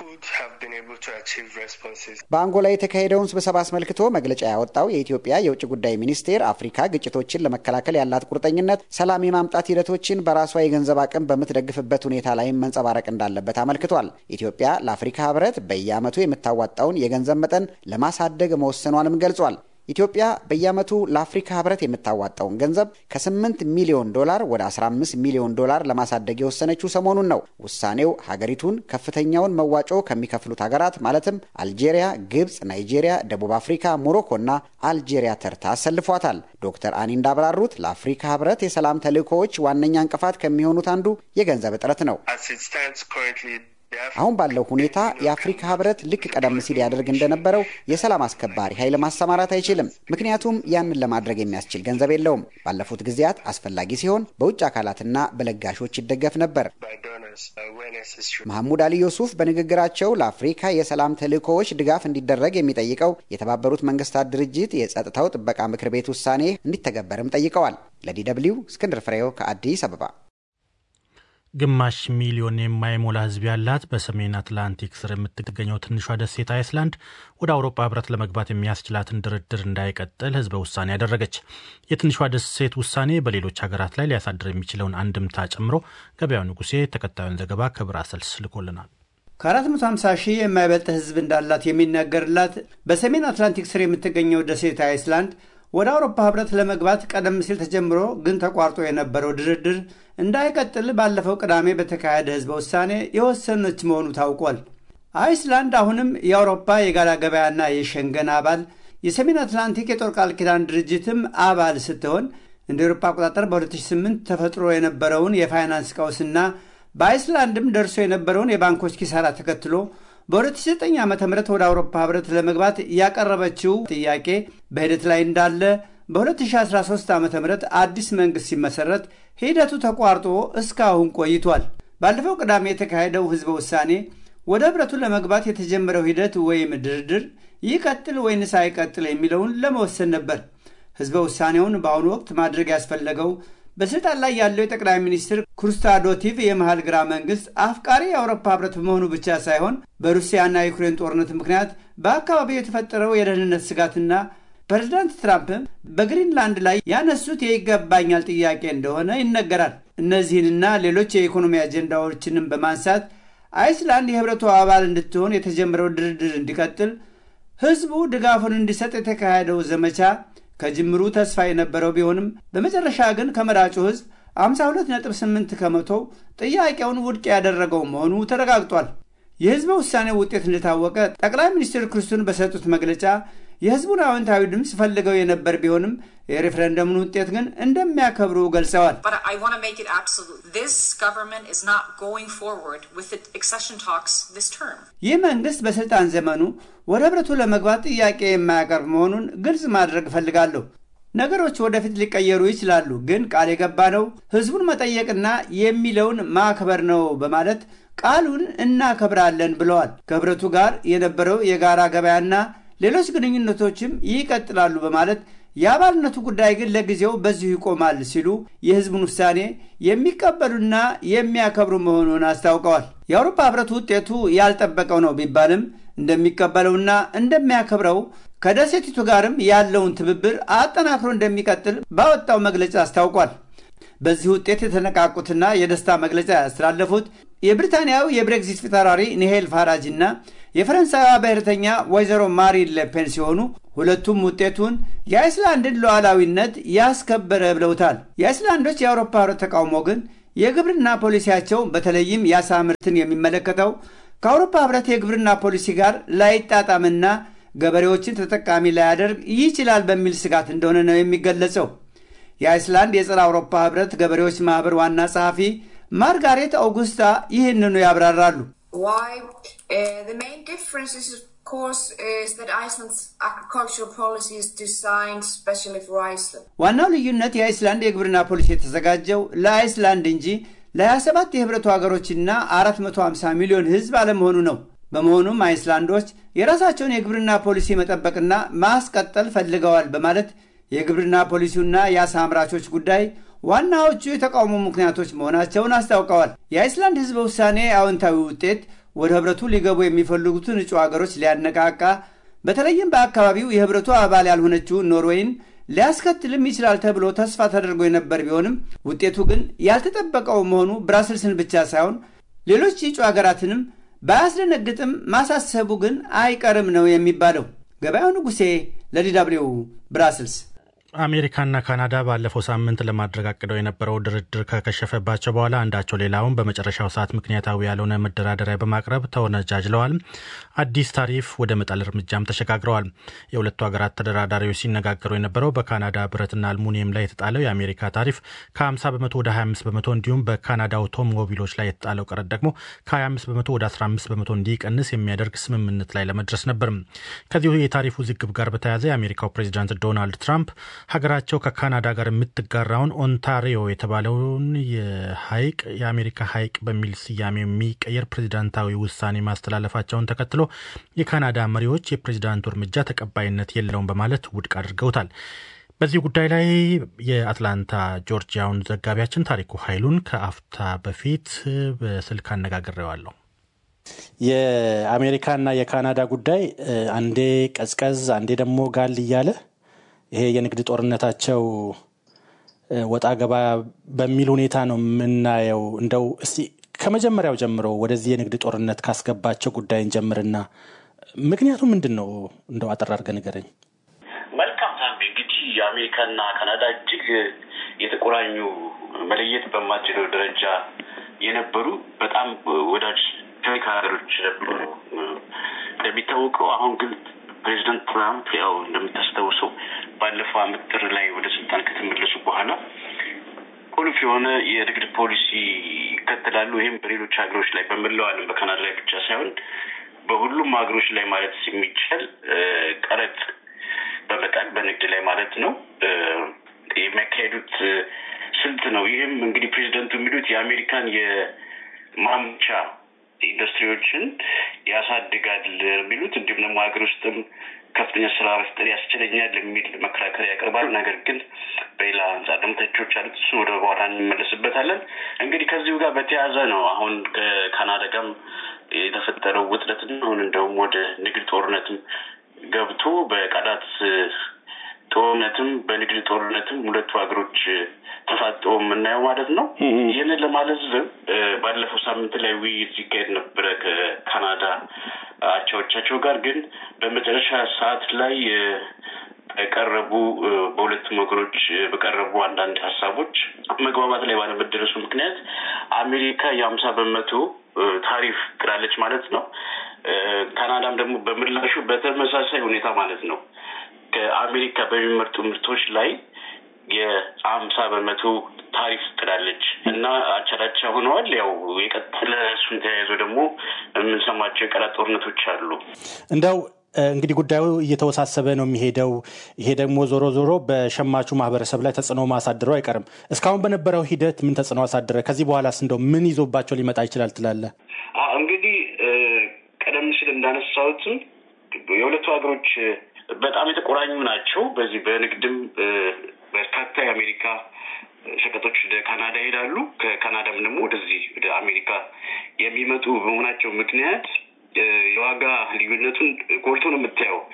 I: በአንጎላ የተካሄደውን ስብሰባ አስመልክቶ መግለጫ ያወጣው የኢትዮጵያ የውጭ ጉዳይ ሚኒስቴር አፍሪካ ግጭቶችን ለመከላከል ያላት ቁርጠኝነት ሰላም የማምጣት ሂደቶችን በራሷ የገንዘብ አቅም በምትደግፍበት ሁኔታ ላይም መንጸባረቅ እንዳለበት አመልክቷል። ኢትዮጵያ ለአፍሪካ ህብረት በየዓመቱ የምታዋጣውን የገንዘብ መጠን ለማሳደግ መወሰኗንም ገልጿል። ኢትዮጵያ በየዓመቱ ለአፍሪካ ህብረት የምታዋጣውን ገንዘብ ከ8 ሚሊዮን ዶላር ወደ 15 ሚሊዮን ዶላር ለማሳደግ የወሰነችው ሰሞኑን ነው። ውሳኔው ሀገሪቱን ከፍተኛውን መዋጮ ከሚከፍሉት ሀገራት ማለትም አልጄሪያ፣ ግብፅ፣ ናይጄሪያ፣ ደቡብ አፍሪካ፣ ሞሮኮ እና አልጄሪያ ተርታ አሰልፏታል። ዶክተር አኒ እንዳብራሩት ለአፍሪካ ህብረት የሰላም ተልእኮዎች ዋነኛ እንቅፋት ከሚሆኑት አንዱ የገንዘብ እጥረት ነው። አሁን ባለው ሁኔታ የአፍሪካ ህብረት ልክ ቀደም ሲል ያደርግ እንደነበረው የሰላም አስከባሪ ኃይል ማሰማራት አይችልም። ምክንያቱም ያንን ለማድረግ የሚያስችል ገንዘብ የለውም። ባለፉት ጊዜያት አስፈላጊ ሲሆን በውጭ አካላትና በለጋሾች ይደገፍ ነበር። መሐሙድ አሊ ዮሱፍ በንግግራቸው ለአፍሪካ የሰላም ተልእኮዎች ድጋፍ እንዲደረግ የሚጠይቀው የተባበሩት መንግስታት ድርጅት የጸጥታው ጥበቃ ምክር ቤት ውሳኔ እንዲተገበርም ጠይቀዋል። ለዲ ደብልዩ እስክንድር ፍሬው ከአዲስ አበባ።
A: ግማሽ ሚሊዮን የማይሞላ ህዝብ ያላት በሰሜን አትላንቲክ ስር የምትገኘው ትንሿ ደሴት አይስላንድ ወደ አውሮፓ ህብረት ለመግባት የሚያስችላትን ድርድር እንዳይቀጥል ህዝበ ውሳኔ ያደረገች። የትንሿ ደሴት ውሳኔ በሌሎች ሀገራት ላይ ሊያሳድር የሚችለውን አንድምታ ጨምሮ ገበያው ንጉሴ ተከታዩን ዘገባ ከብራሰልስ ልኮልናል።
J: ከ450 ሺህ የማይበልጥ ህዝብ እንዳላት የሚነገርላት በሰሜን አትላንቲክ ስር የምትገኘው ደሴት አይስላንድ ወደ አውሮፓ ህብረት ለመግባት ቀደም ሲል ተጀምሮ ግን ተቋርጦ የነበረው ድርድር እንዳይቀጥል ባለፈው ቅዳሜ በተካሄደ ህዝበ ውሳኔ የወሰነች መሆኑ ታውቋል። አይስላንድ አሁንም የአውሮፓ የጋራ ገበያና የሸንገን አባል የሰሜን አትላንቲክ የጦር ቃል ኪዳን ድርጅትም አባል ስትሆን እንደ ኤሮፓ አቆጣጠር በ2008 ተፈጥሮ የነበረውን የፋይናንስ ቀውስና በአይስላንድም ደርሶ የነበረውን የባንኮች ኪሳራ ተከትሎ በ2009 ዓ ም ወደ አውሮፓ ህብረት ለመግባት ያቀረበችው ጥያቄ በሂደት ላይ እንዳለ በ2013 ዓ ም አዲስ መንግሥት ሲመሠረት ሂደቱ ተቋርጦ እስካሁን ቆይቷል። ባለፈው ቅዳሜ የተካሄደው ህዝበ ውሳኔ ወደ ህብረቱ ለመግባት የተጀመረው ሂደት ወይም ድርድር ይቀጥል ወይንስ አይቀጥል የሚለውን ለመወሰን ነበር። ህዝበ ውሳኔውን በአሁኑ ወቅት ማድረግ ያስፈለገው በስልጣን ላይ ያለው የጠቅላይ ሚኒስትር ኩርስታዶቲቭ የመሃል ግራ መንግስት አፍቃሪ የአውሮፓ ህብረት በመሆኑ ብቻ ሳይሆን በሩሲያና ዩክሬን ጦርነት ምክንያት በአካባቢው የተፈጠረው የደህንነት ስጋትና ፕሬዚዳንት ትራምፕም በግሪንላንድ ላይ ያነሱት የይገባኛል ጥያቄ እንደሆነ ይነገራል። እነዚህንና ሌሎች የኢኮኖሚ አጀንዳዎችንም በማንሳት አይስላንድ የህብረቱ አባል እንድትሆን የተጀመረው ድርድር እንዲቀጥል ህዝቡ ድጋፉን እንዲሰጥ የተካሄደው ዘመቻ ከጅምሩ ተስፋ የነበረው ቢሆንም በመጨረሻ ግን ከመራጩ ህዝብ 52.8 ከመቶ ጥያቄውን ውድቅ ያደረገው መሆኑ ተረጋግጧል። የህዝበ ውሳኔው ውጤት እንደታወቀ ጠቅላይ ሚኒስትር ክርስቱን በሰጡት መግለጫ የህዝቡን አዎንታዊ ድምፅ ፈልገው የነበር ቢሆንም የሬፍረንደሙን ውጤት ግን እንደሚያከብሩ ገልጸዋል። ይህ መንግስት በስልጣን ዘመኑ ወደ ህብረቱ ለመግባት ጥያቄ የማያቀርብ መሆኑን ግልጽ ማድረግ እፈልጋለሁ። ነገሮች ወደፊት ሊቀየሩ ይችላሉ፣ ግን ቃል የገባነው ህዝቡን መጠየቅና የሚለውን ማክበር ነው በማለት ቃሉን እናከብራለን ብለዋል። ከህብረቱ ጋር የነበረው የጋራ ገበያና ሌሎች ግንኙነቶችም ይቀጥላሉ በማለት የአባልነቱ ጉዳይ ግን ለጊዜው በዚሁ ይቆማል ሲሉ የህዝቡን ውሳኔ የሚቀበሉና የሚያከብሩ መሆኑን አስታውቀዋል። የአውሮፓ ህብረት ውጤቱ ያልጠበቀው ነው ቢባልም እንደሚቀበለውና እንደሚያከብረው ከደሴቲቱ ጋርም ያለውን ትብብር አጠናክሮ እንደሚቀጥል ባወጣው መግለጫ አስታውቋል። በዚህ ውጤት የተነቃቁትና የደስታ መግለጫ ያስተላለፉት የብሪታንያው የብሬግዚት ፊታውራሪ ኒሄል ፋራጅ እና የፈረንሳይዋ ብሔርተኛ ወይዘሮ ማሪን ለፔን ሲሆኑ ሁለቱም ውጤቱን የአይስላንድን ሉዓላዊነት ያስከበረ ብለውታል። የአይስላንዶች የአውሮፓ ህብረት ተቃውሞ ግን የግብርና ፖሊሲያቸው በተለይም የአሳ ምርትን የሚመለከተው ከአውሮፓ ህብረት የግብርና ፖሊሲ ጋር ላይጣጣምና ገበሬዎችን ተጠቃሚ ላያደርግ ይችላል በሚል ስጋት እንደሆነ ነው የሚገለጸው። የአይስላንድ የጸረ አውሮፓ ህብረት ገበሬዎች ማህበር ዋና ጸሐፊ ማርጋሬት አውጉስታ ይህንኑ ያብራራሉ። ዋናው ልዩነት የአይስላንድ የግብርና ፖሊሲ የተዘጋጀው ለአይስላንድ እንጂ ለ27 የህብረቱ ሀገሮችና 450 ሚሊዮን ህዝብ አለመሆኑ ነው። በመሆኑም አይስላንዶች የራሳቸውን የግብርና ፖሊሲ መጠበቅና ማስቀጠል ፈልገዋል በማለት የግብርና ፖሊሲውና የአሳ አምራቾች ጉዳይ ዋናዎቹ የተቃውሞ ምክንያቶች መሆናቸውን አስታውቀዋል። የአይስላንድ ህዝበ ውሳኔ አዎንታዊ ውጤት ወደ ህብረቱ ሊገቡ የሚፈልጉትን እጩ ሀገሮች ሊያነቃቃ በተለይም በአካባቢው የህብረቱ አባል ያልሆነችውን ኖርዌይን ሊያስከትልም ይችላል ተብሎ ተስፋ ተደርጎ የነበር ቢሆንም ውጤቱ ግን ያልተጠበቀው መሆኑ ብራስልስን ብቻ ሳይሆን ሌሎች እጩ ሀገራትንም ባያስደነግጥም ማሳሰቡ ግን አይቀርም ነው የሚባለው። ገበያው ንጉሴ ለዲ ደብልዩ ብራስልስ።
A: አሜሪካና ካናዳ ባለፈው ሳምንት ለማድረግ አቅደው የነበረው ድርድር ከከሸፈባቸው በኋላ አንዳቸው ሌላውን በመጨረሻው ሰዓት ምክንያታዊ ያልሆነ መደራደሪያ በማቅረብ ተወነጃጅለዋል። አዲስ ታሪፍ ወደ መጣል እርምጃም ተሸጋግረዋል። የሁለቱ ሀገራት ተደራዳሪዎች ሲነጋገሩ የነበረው በካናዳ ብረትና አልሙኒየም ላይ የተጣለው የአሜሪካ ታሪፍ ከ50 በመቶ ወደ 25 በመቶ እንዲሁም በካናዳ አውቶሞቢሎች ላይ የተጣለው ቀረጥ ደግሞ ከ25 በመቶ ወደ 15 በመቶ እንዲቀንስ የሚያደርግ ስምምነት ላይ ለመድረስ ነበር። ከዚሁ የታሪፍ ውዝግብ ጋር በተያያዘ የአሜሪካው ፕሬዚዳንት ዶናልድ ትራምፕ ሀገራቸው ከካናዳ ጋር የምትጋራውን ኦንታሪዮ የተባለውን የሀይቅ የአሜሪካ ሀይቅ በሚል ስያሜ የሚቀየር ፕሬዚዳንታዊ ውሳኔ ማስተላለፋቸውን ተከትሎ የካናዳ መሪዎች የፕሬዚዳንቱ እርምጃ ተቀባይነት የለውም በማለት ውድቅ አድርገውታል። በዚህ ጉዳይ ላይ የአትላንታ ጆርጂያውን ዘጋቢያችን ታሪኩ ኃይሉን ከአፍታ በፊት በስልክ አነጋግሬዋለሁ።
K: የአሜሪካና የካናዳ ጉዳይ አንዴ ቀዝቀዝ አንዴ ደግሞ ጋል እያለ ይሄ የንግድ ጦርነታቸው ወጣ ገባ በሚል ሁኔታ ነው የምናየው። እንደው እስቲ ከመጀመሪያው ጀምሮ ወደዚህ የንግድ ጦርነት ካስገባቸው ጉዳይን ጀምርና ምክንያቱ ምንድን ነው? እንደው አጠር አድርገህ ንገረኝ።
L: መልካም ሳምቢ። እንግዲህ የአሜሪካና ካናዳ እጅግ የተቆራኙ መለየት በማትችለው ደረጃ የነበሩ በጣም ወዳጅ ታሪክ ሀገሮች ነበሩ። እንደሚታወቀው አሁን ግን ፕሬዚደንት ትራምፕ ያው እንደምታስታውሰው ባለፈው ዓመት ጥር ላይ ወደ ስልጣን ከተመለሱ በኋላ ቁልፍ የሆነ የንግድ ፖሊሲ ይከተላሉ። ይህም በሌሎች ሀገሮች ላይ በመላው ዓለም በካናዳ ላይ ብቻ ሳይሆን በሁሉም ሀገሮች ላይ ማለት የሚቻል ቀረጥ በመጣል በንግድ ላይ ማለት ነው የሚያካሄዱት ስልት ነው። ይህም እንግዲህ ፕሬዚደንቱ የሚሉት የአሜሪካን የማምቻ ኢንዱስትሪዎችን ያሳድጋል የሚሉት እንዲሁም ደግሞ ሀገር ውስጥም ከፍተኛ ስራ መፍጠር ያስችለኛል የሚል መከራከሪያ ያቀርባሉ። ነገር ግን በሌላ አንጻር ደግሞ ተቾች አሉት። እሱ ወደ በኋላ እንመለስበታለን። እንግዲህ ከዚሁ ጋር በተያያዘ ነው አሁን ከካናዳ ጋርም የተፈጠረው ውጥረትና አሁን እንደውም ወደ ንግድ ጦርነትም ገብቶ በቃላት ጦርነትም በንግድ ጦርነትም ሁለቱ ሀገሮች ተፋጠው የምናየው ማለት ነው። ይህንን ለማለዝብ ባለፈው ሳምንት ላይ ውይይት ሲካሄድ ነበረ ከካናዳ አቻዎቻቸው ጋር ግን በመጨረሻ ሰዓት ላይ በቀረቡ በሁለቱም ሀገሮች በቀረቡ አንዳንድ ሀሳቦች መግባባት ላይ ባለመደረሱ ምክንያት አሜሪካ የሀምሳ በመቶ ታሪፍ ጥላለች ማለት ነው። ካናዳም ደግሞ በምላሹ በተመሳሳይ ሁኔታ ማለት ነው ከአሜሪካ በሚመርጡ ምርቶች ላይ የአምሳ በመቶ ታሪፍ ጥላለች እና አቻላቻ ሆነዋል። ያው የቀጠለ እሱን ተያይዞ ደግሞ የምንሰማቸው የቃላት ጦርነቶች አሉ።
K: እንደው እንግዲህ ጉዳዩ እየተወሳሰበ ነው የሚሄደው። ይሄ ደግሞ ዞሮ ዞሮ በሸማቹ ማህበረሰብ ላይ ተጽዕኖ ማሳደሩ አይቀርም። እስካሁን በነበረው ሂደት ምን ተጽዕኖ አሳደረ? ከዚህ በኋላስ እንደው ምን ይዞባቸው ሊመጣ ይችላል ትላለህ?
L: እንግዲህ ቀደም ሲል እንዳነሳሁትም የሁለቱ ሀገሮች በጣም የተቆራኙ ናቸው። በዚህ በንግድም በርካታ የአሜሪካ ሸቀጦች ወደ ካናዳ ይሄዳሉ። ከካናዳም ደግሞ ወደዚህ ወደ አሜሪካ የሚመጡ በመሆናቸው ምክንያት የዋጋ ልዩነቱን ጎልቶ ነው የምታየው።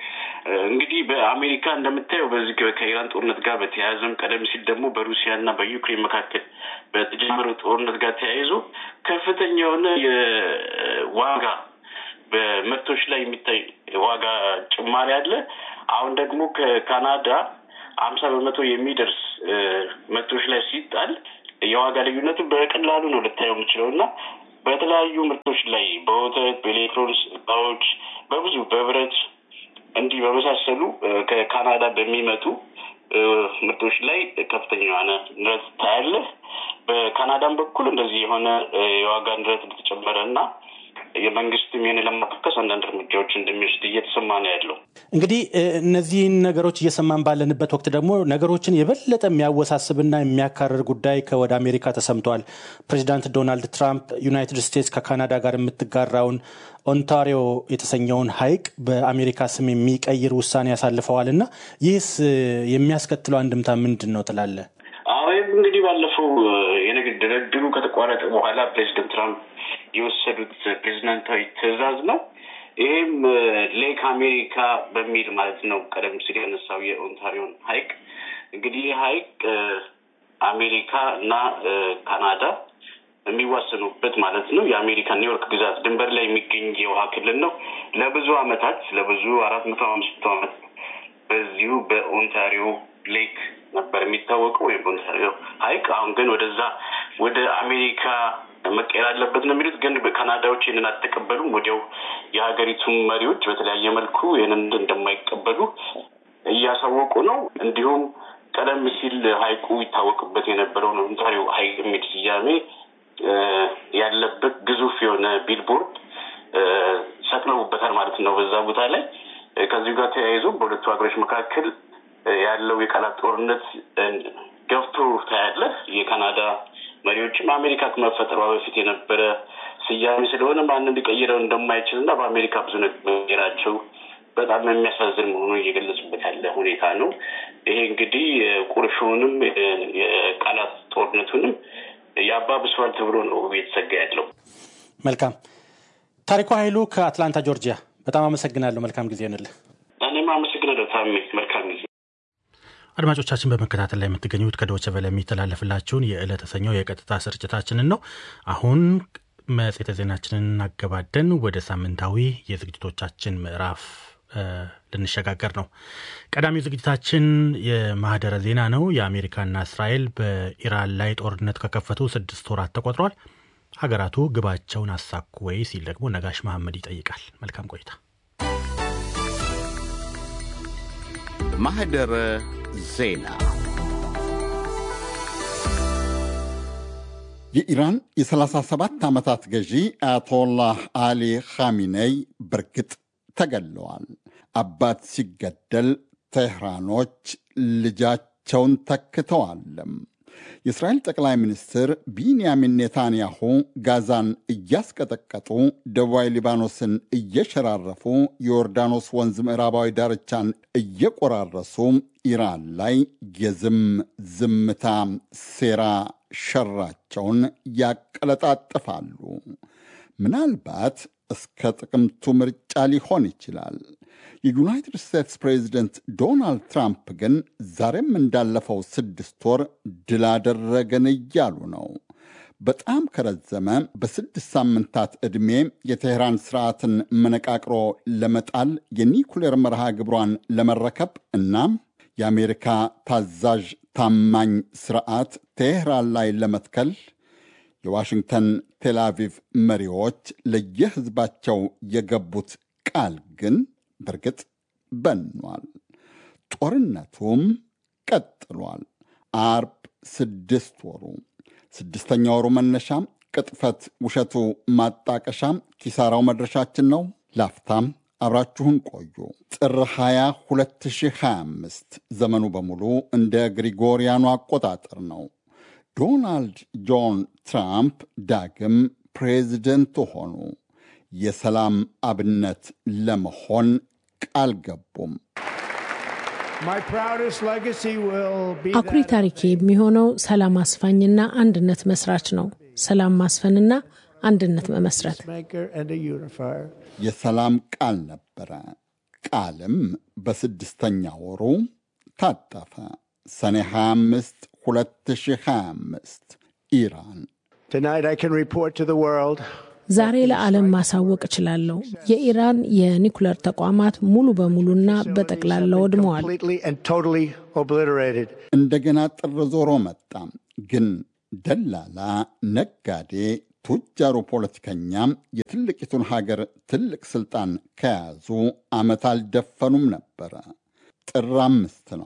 L: እንግዲህ በአሜሪካ እንደምታየው በዚህ ከኢራን ጦርነት ጋር በተያያዘም ቀደም ሲል ደግሞ በሩሲያና በዩክሬን መካከል በተጀመረው ጦርነት ጋር ተያይዞ ከፍተኛ የሆነ የዋጋ በምርቶች ላይ የሚታይ ዋጋ ጭማሪ አለ። አሁን ደግሞ ከካናዳ አምሳ በመቶ የሚደርስ ምርቶች ላይ ሲጣል የዋጋ ልዩነቱ በቀላሉ ነው ልታየው የምችለው እና በተለያዩ ምርቶች ላይ በወተት፣ በኤሌክትሮኒክስ እቃዎች፣ በብዙ በብረት እንዲህ በመሳሰሉ ከካናዳ በሚመጡ ምርቶች ላይ ከፍተኛ የሆነ ንረት ታያለህ። በካናዳም በኩል እንደዚህ የሆነ የዋጋ ንረት እንደተጨመረ እና የመንግስትም ይህን ለማካከስ አንዳንድ እርምጃዎች እንደሚወስድ እየተሰማ ነው ያለው።
K: እንግዲህ እነዚህን ነገሮች እየሰማን ባለንበት ወቅት ደግሞ ነገሮችን የበለጠ የሚያወሳስብና የሚያካርር ጉዳይ ከወደ አሜሪካ ተሰምቷል። ፕሬዚዳንት ዶናልድ ትራምፕ ዩናይትድ ስቴትስ ከካናዳ ጋር የምትጋራውን ኦንታሪዮ የተሰኘውን ሐይቅ በአሜሪካ ስም የሚቀይር ውሳኔ ያሳልፈዋል እና ይህስ የሚያስከትለው አንድምታ ምንድን ነው ትላለህ?
L: አዎ እንግዲህ ባለፈው የንግድ ድርድሩ ከተቋረጠ በኋላ ፕሬዚደንት ትራምፕ የወሰዱት ፕሬዚዳንታዊ ትዕዛዝ ነው። ይህም ሌክ አሜሪካ በሚል ማለት ነው። ቀደም ሲል ያነሳው የኦንታሪዮን ሐይቅ እንግዲህ ይህ ሐይቅ አሜሪካ እና ካናዳ የሚዋሰኑበት ማለት ነው። የአሜሪካ ኒውዮርክ ግዛት ድንበር ላይ የሚገኝ የውሃ ክልል ነው። ለብዙ ዓመታት ለብዙ አራት መቶ አምስት መቶ ዓመት በዚሁ በኦንታሪዮ ሌክ ነበር የሚታወቀው ወይም በኦንታሪዮ ሐይቅ አሁን ግን ወደዛ ወደ አሜሪካ መቀየር አለበት ነው የሚሉት። ግን ካናዳዎች ይህንን አልተቀበሉም። ወዲያው የሀገሪቱ መሪዎች በተለያየ መልኩ ይህንን እንደማይቀበሉ እያሳወቁ ነው። እንዲሁም ቀደም ሲል ሐይቁ ይታወቅበት የነበረውን ኦንታሪዮ ሐይቅ የሚል ስያሜ ያለበት ግዙፍ የሆነ ቢልቦርድ ሰቅለውበታል ማለት ነው በዛ ቦታ ላይ። ከዚሁ ጋር ተያይዞ በሁለቱ ሀገሮች መካከል ያለው የቃላት ጦርነት ገፍቶ ታያለህ። የካናዳ መሪዎችም አሜሪካ ከመፈጠሯ በፊት የነበረ ስያሜ ስለሆነ ማንም ሊቀይረው እንደማይችል እና በአሜሪካ ብዙ መቀየራቸው በጣም የሚያሳዝን መሆኑን እየገለጹበት ያለ ሁኔታ ነው። ይሄ እንግዲህ ቁርሾውንም የቃላት ጦርነቱንም ያባብሰዋል ተብሎ ነው እየተሰጋ ያለው።
K: መልካም ታሪኩ ኃይሉ ከአትላንታ ጆርጂያ፣ በጣም አመሰግናለሁ። መልካም ጊዜ ይሆንልህ።
L: እኔም አመሰግናለሁ ታሜ። መልካም ጊዜ።
A: አድማጮቻችን በመከታተል ላይ የምትገኙት ከዶቸ ቨለ የሚተላለፍላችሁን የዕለተ ሰኞ የቀጥታ ስርጭታችንን ነው። አሁን መጽሔተ ዜናችንን አገባደን ወደ ሳምንታዊ የዝግጅቶቻችን ምዕራፍ ልንሸጋገር ነው። ቀዳሚው ዝግጅታችን የማህደረ ዜና ነው። የአሜሪካና እስራኤል በኢራን ላይ ጦርነት ከከፈቱ ስድስት ወራት ተቆጥሯል። ሀገራቱ ግባቸውን አሳኩ ወይ ሲል ደግሞ ነጋሽ መሐመድ ይጠይቃል። መልካም ቆይታ።
B: ማህደረ ዜና
M: የኢራን የ37 ዓመታት ገዢ አያቶላህ አሊ ኻሚኔይ በርግጥ ተገለዋል። አባት ሲገደል ቴህራኖች ልጃቸውን ተክተዋልም። የእስራኤል ጠቅላይ ሚኒስትር ቢንያሚን ኔታንያሁ ጋዛን እያስቀጠቀጡ ደቡባዊ ሊባኖስን እየሸራረፉ የዮርዳኖስ ወንዝ ምዕራባዊ ዳርቻን እየቆራረሱ ኢራን ላይ የዝም ዝምታ ሴራ ሸራቸውን ያቀለጣጥፋሉ። ምናልባት እስከ ጥቅምቱ ምርጫ ሊሆን ይችላል። የዩናይትድ ስቴትስ ፕሬዚደንት ዶናልድ ትራምፕ ግን ዛሬም እንዳለፈው ስድስት ወር ድል አደረገን እያሉ ነው። በጣም ከረዘመ በስድስት ሳምንታት ዕድሜ የቴህራን ስርዓትን መነቃቅሮ ለመጣል የኒኩሌር መርሃ ግብሯን ለመረከብ እና የአሜሪካ ታዛዥ ታማኝ ስርዓት ቴህራን ላይ ለመትከል የዋሽንግተን ቴልአቪቭ መሪዎች ለየህዝባቸው የገቡት ቃል ግን በእርግጥ በኗል። ጦርነቱም ቀጥሏል። አርብ ስድስት ወሩ ስድስተኛ ወሩ መነሻም ቅጥፈት፣ ውሸቱ ማጣቀሻ፣ ኪሳራው መድረሻችን ነው። ላፍታም አብራችሁን ቆዩ። ጥር 20 2025 ዘመኑ በሙሉ እንደ ግሪጎሪያኑ አቆጣጠር ነው። ዶናልድ ጆን ትራምፕ ዳግም ፕሬዚደንት ሆኑ። የሰላም አብነት ለመሆን ቃል ገቡም።
D: አኩሪ ታሪኬ የሚሆነው ሰላም አስፋኝና አንድነት መስራች ነው። ሰላም ማስፈንና አንድነት መመስረት
M: የሰላም ቃል ነበረ። ቃልም በስድስተኛ ወሩ ታጠፈ። ሰኔ 25 2025 ኢራን
D: ዛሬ ለዓለም ማሳወቅ እችላለሁ። የኢራን የኒኩለር ተቋማት ሙሉ በሙሉና በጠቅላላ ወድመዋል።
M: እንደገና ጥር ዞሮ መጣ። ግን ደላላ፣ ነጋዴ፣ ቱጃሩ ፖለቲከኛ የትልቂቱን ሀገር ትልቅ ስልጣን ከያዙ ዓመት አልደፈኑም ነበረ። ጥር አምስት ነው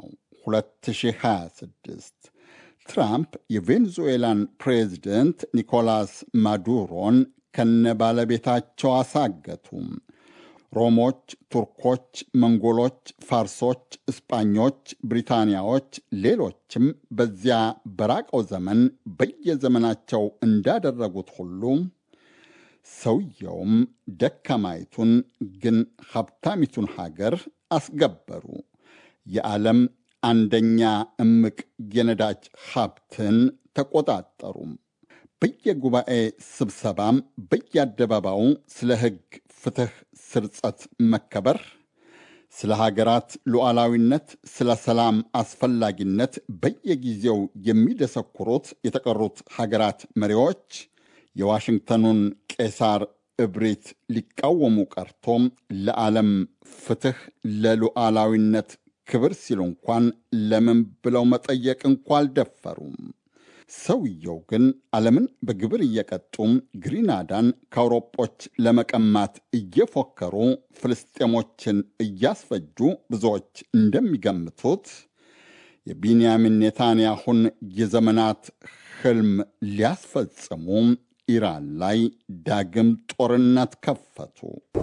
M: 2026 ትራምፕ የቬኔዙዌላን ፕሬዚደንት ኒኮላስ ማዱሮን ከነ ባለቤታቸው አሳገቱ። ሮሞች፣ ቱርኮች፣ መንጎሎች፣ ፋርሶች፣ እስጳኞች፣ ብሪታንያዎች፣ ሌሎችም በዚያ በራቀው ዘመን በየዘመናቸው እንዳደረጉት ሁሉ ሰውየውም ደካማይቱን ግን ሀብታሚቱን ሀገር አስገበሩ። የዓለም አንደኛ እምቅ የነዳጅ ሀብትን ተቆጣጠሩ። በየጉባኤ ስብሰባም በየአደባባዩ ስለ ሕግ፣ ፍትሕ፣ ስርጸት መከበር፣ ስለ ሀገራት ሉዓላዊነት፣ ስለ ሰላም አስፈላጊነት በየጊዜው የሚደሰኩሩት የተቀሩት ሀገራት መሪዎች የዋሽንግተኑን ቄሳር እብሪት ሊቃወሙ ቀርቶም ለዓለም ፍትሕ፣ ለሉዓላዊነት ክብር ሲሉ እንኳን ለምን ብለው መጠየቅ እንኳ አልደፈሩም። ሰውየው ግን ዓለምን በግብር እየቀጡም ግሪናዳን ከአውሮጶች ለመቀማት እየፎከሩ ፍልስጤሞችን እያስፈጁ ብዙዎች እንደሚገምቱት የቢንያሚን ኔታንያሁን የዘመናት ሕልም ሊያስፈጽሙ ኢራን ላይ ዳግም ጦርነት ከፈቱ።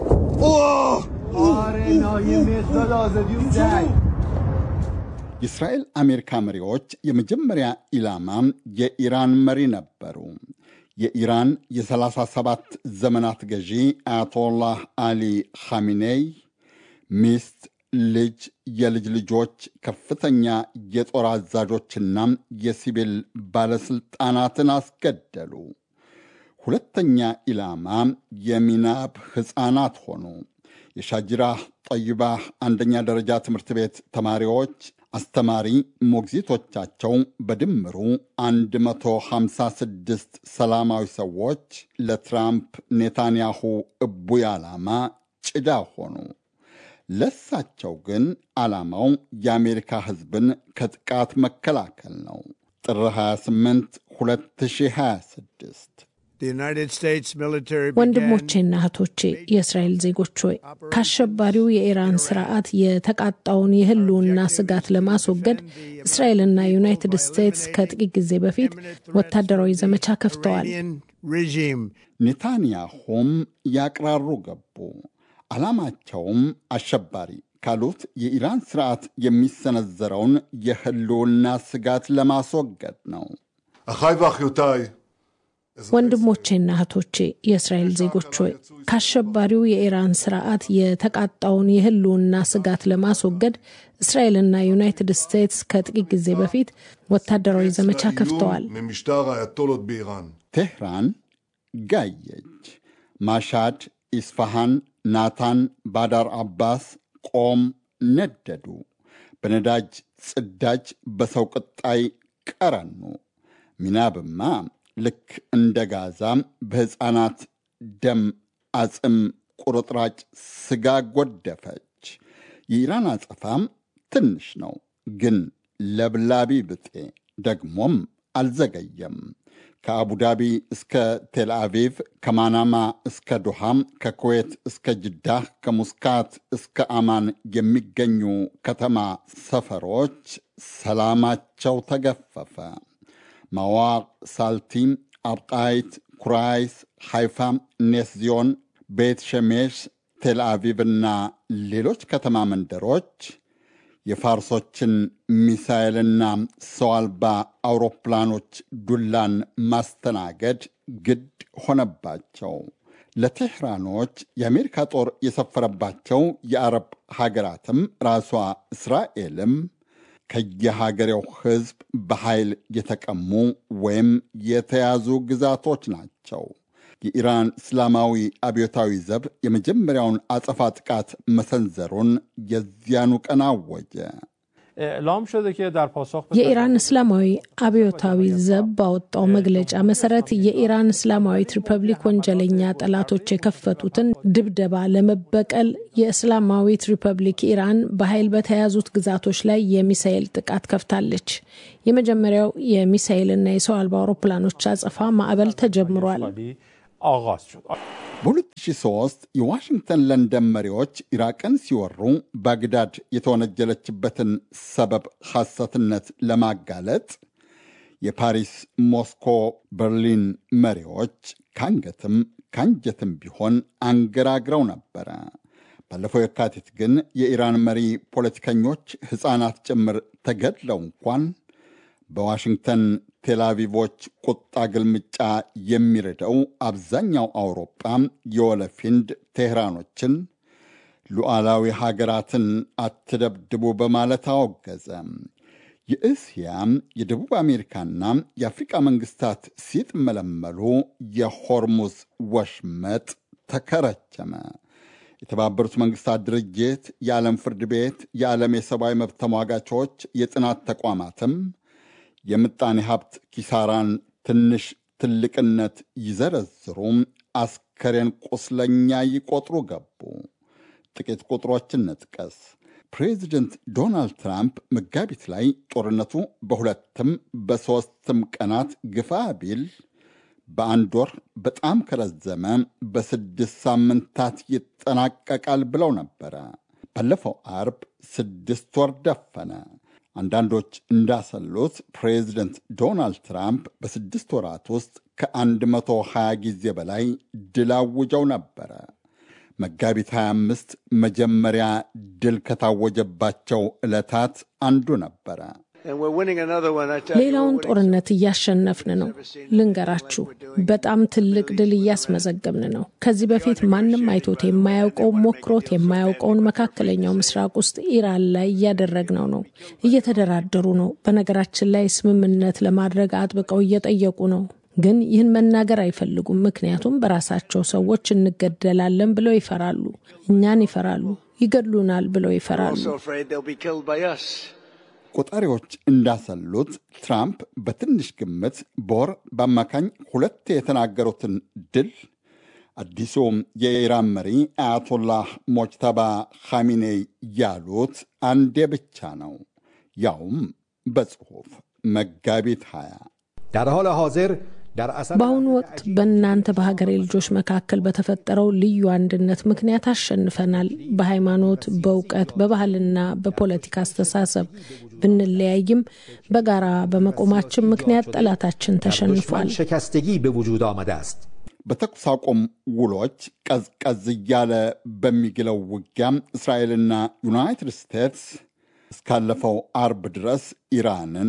M: የእስራኤል አሜሪካ መሪዎች የመጀመሪያ ኢላማ የኢራን መሪ ነበሩ። የኢራን የ37 ዘመናት ገዢ አያቶላህ አሊ ኻሚኔይ ሚስት፣ ልጅ፣ የልጅ ልጆች፣ ከፍተኛ የጦር አዛዦችና የሲቪል ባለሥልጣናትን አስገደሉ። ሁለተኛ ኢላማ የሚናብ ሕፃናት ሆኑ። የሻጅራህ ጠይባህ አንደኛ ደረጃ ትምህርት ቤት ተማሪዎች አስተማሪ ሞግዚቶቻቸው በድምሩ 156 ሰላማዊ ሰዎች ለትራምፕ ኔታንያሁ እቡይ ዓላማ ጭዳ ሆኑ። ለሳቸው ግን ዓላማው የአሜሪካ ሕዝብን ከጥቃት መከላከል ነው። ጥር 28 2026
D: ወንድሞቼና እህቶቼ የእስራኤል ዜጎች ሆይ ከአሸባሪው የኢራን ስርዓት የተቃጣውን የህልውና ስጋት ለማስወገድ እስራኤልና ዩናይትድ ስቴትስ ከጥቂት ጊዜ በፊት ወታደራዊ ዘመቻ ከፍተዋል።
M: ኔታንያሁም ያቅራሩ ገቡ። ዓላማቸውም አሸባሪ ካሉት የኢራን ስርዓት የሚሰነዘረውን የህልውና ስጋት ለማስወገድ ነው።
N: አኻይ ואחיותיי
D: ወንድሞቼና እህቶቼ የእስራኤል ዜጎች ሆይ ከአሸባሪው የኢራን ስርዓት የተቃጣውን የህልውና ስጋት ለማስወገድ እስራኤልና ዩናይትድ ስቴትስ ከጥቂት ጊዜ በፊት ወታደራዊ ዘመቻ ከፍተዋል።
N: ממשטר האייתולות באיראן.
M: ቴህራን ጋየች። ማሻድ፣ ኢስፋሃን፣ ናታን፣ ባዳር አባስ፣ ቆም ነደዱ። በነዳጅ ጽዳጅ፣ በሰው ቅጣይ ቀረኑ። ሚናብማ ልክ እንደ ጋዛ በሕፃናት ደም አጽም ቁርጥራጭ ስጋ ጎደፈች። የኢራን አጸፋም ትንሽ ነው፣ ግን ለብላቢ ብጤ ደግሞም አልዘገየም። ከአቡዳቢ እስከ ቴልአቪቭ፣ ከማናማ እስከ ዱሃም፣ ከኩዌት እስከ ጅዳህ፣ ከሙስካት እስከ አማን የሚገኙ ከተማ ሰፈሮች ሰላማቸው ተገፈፈ። ማዋቅ፣ ሳልቲም፣ አብቃይት፣ ኩራይስ፣ ሃይፋ፣ ኔስዚዮን፣ ቤት ሸሜሽ፣ ቴልአቪቭና ሌሎች ከተማ መንደሮች የፋርሶችን ሚሳኤልና ሰው አልባ አውሮፕላኖች ዱላን ማስተናገድ ግድ ሆነባቸው። ለቴህራኖች የአሜሪካ ጦር የሰፈረባቸው የአረብ ሀገራትም ራሷ እስራኤልም ከየሀገሬው ሕዝብ በኃይል የተቀሙ ወይም የተያዙ ግዛቶች ናቸው። የኢራን እስላማዊ አብዮታዊ ዘብ የመጀመሪያውን አጸፋ ጥቃት መሰንዘሩን የዚያኑ ቀን አወጀ።
D: የኢራን እስላማዊ አብዮታዊ ዘብ ባወጣው መግለጫ መሰረት የኢራን እስላማዊት ሪፐብሊክ ወንጀለኛ ጠላቶች የከፈቱትን ድብደባ ለመበቀል የእስላማዊት ሪፐብሊክ ኢራን በኃይል በተያዙት ግዛቶች ላይ የሚሳኤል ጥቃት ከፍታለች። የመጀመሪያው የሚሳኤልና የሰው አልባ አውሮፕላኖች አጸፋ ማዕበል ተጀምሯል።
M: በ2003 የዋሽንግተን ለንደን መሪዎች ኢራቅን ሲወሩ ባግዳድ የተወነጀለችበትን ሰበብ ሐሰትነት ለማጋለጥ የፓሪስ፣ ሞስኮ፣ በርሊን መሪዎች ከአንገትም ከአንጀትም ቢሆን አንገራግረው ነበረ። ባለፈው የካቲት ግን የኢራን መሪ ፖለቲከኞች ሕፃናት ጭምር ተገድለው እንኳን በዋሽንግተን ቴልአቪቮች ቁጣ ግልምጫ የሚረዳው አብዛኛው አውሮጳ የወለፊንድ ቴህራኖችን ሉዓላዊ ሀገራትን አትደብድቡ በማለት አወገዘ። የእስያ የደቡብ አሜሪካና የአፍሪቃ መንግስታት ሲጥመለመሉ የሆርሙዝ ወሽመጥ ተከረቸመ። የተባበሩት መንግስታት ድርጅት፣ የዓለም ፍርድ ቤት፣ የዓለም የሰብአዊ መብት ተሟጋቾች፣ የጥናት ተቋማትም የምጣኔ ሀብት ኪሳራን ትንሽ ትልቅነት ይዘረዝሩ፣ አስከሬን ቁስለኛ ይቆጥሩ ገቡ። ጥቂት ቁጥሮችን እንጥቀስ። ፕሬዚደንት ዶናልድ ትራምፕ መጋቢት ላይ ጦርነቱ በሁለትም በሦስትም ቀናት ግፋ ቢል በአንድ ወር በጣም ከረዘመ በስድስት ሳምንታት ይጠናቀቃል ብለው ነበረ። ባለፈው አርብ ስድስት ወር ደፈነ። አንዳንዶች እንዳሰሉት ፕሬዚደንት ዶናልድ ትራምፕ በስድስት ወራት ውስጥ ከ120 ጊዜ በላይ ድል አውጀው ነበረ። መጋቢት 25 መጀመሪያ ድል ከታወጀባቸው ዕለታት አንዱ ነበረ።
D: ሌላውን ጦርነት እያሸነፍን ነው። ልንገራችሁ፣ በጣም ትልቅ ድል እያስመዘገብን ነው። ከዚህ በፊት ማንም አይቶት የማያውቀው ሞክሮት የማያውቀውን መካከለኛው ምስራቅ ውስጥ ኢራን ላይ እያደረግነው ነው። እየተደራደሩ ነው። በነገራችን ላይ ስምምነት ለማድረግ አጥብቀው እየጠየቁ ነው። ግን ይህን መናገር አይፈልጉም። ምክንያቱም በራሳቸው ሰዎች እንገደላለን ብለው ይፈራሉ። እኛን ይፈራሉ። ይገድሉናል ብለው ይፈራሉ።
M: ቆጣሪዎች እንዳሰሉት ትራምፕ በትንሽ ግምት በወር በአማካኝ ሁለት የተናገሩትን ድል አዲሱ የኢራን መሪ አያቶላህ ሞጅተባ ኻሚኔይ ያሉት አንዴ ብቻ ነው፣ ያውም በጽሑፍ መጋቢት 20
D: በአሁኑ ወቅት በእናንተ በሀገሬ ልጆች መካከል በተፈጠረው ልዩ አንድነት ምክንያት አሸንፈናል። በሃይማኖት፣ በእውቀት፣ በባህልና በፖለቲካ አስተሳሰብ ብንለያይም በጋራ በመቆማችን ምክንያት ጠላታችን ተሸንፏል።
M: በተኩስ አቁም ውሎች ቀዝቀዝ እያለ በሚግለው ውጊያ እስራኤልና ዩናይትድ ስቴትስ እስካለፈው አርብ ድረስ ኢራንን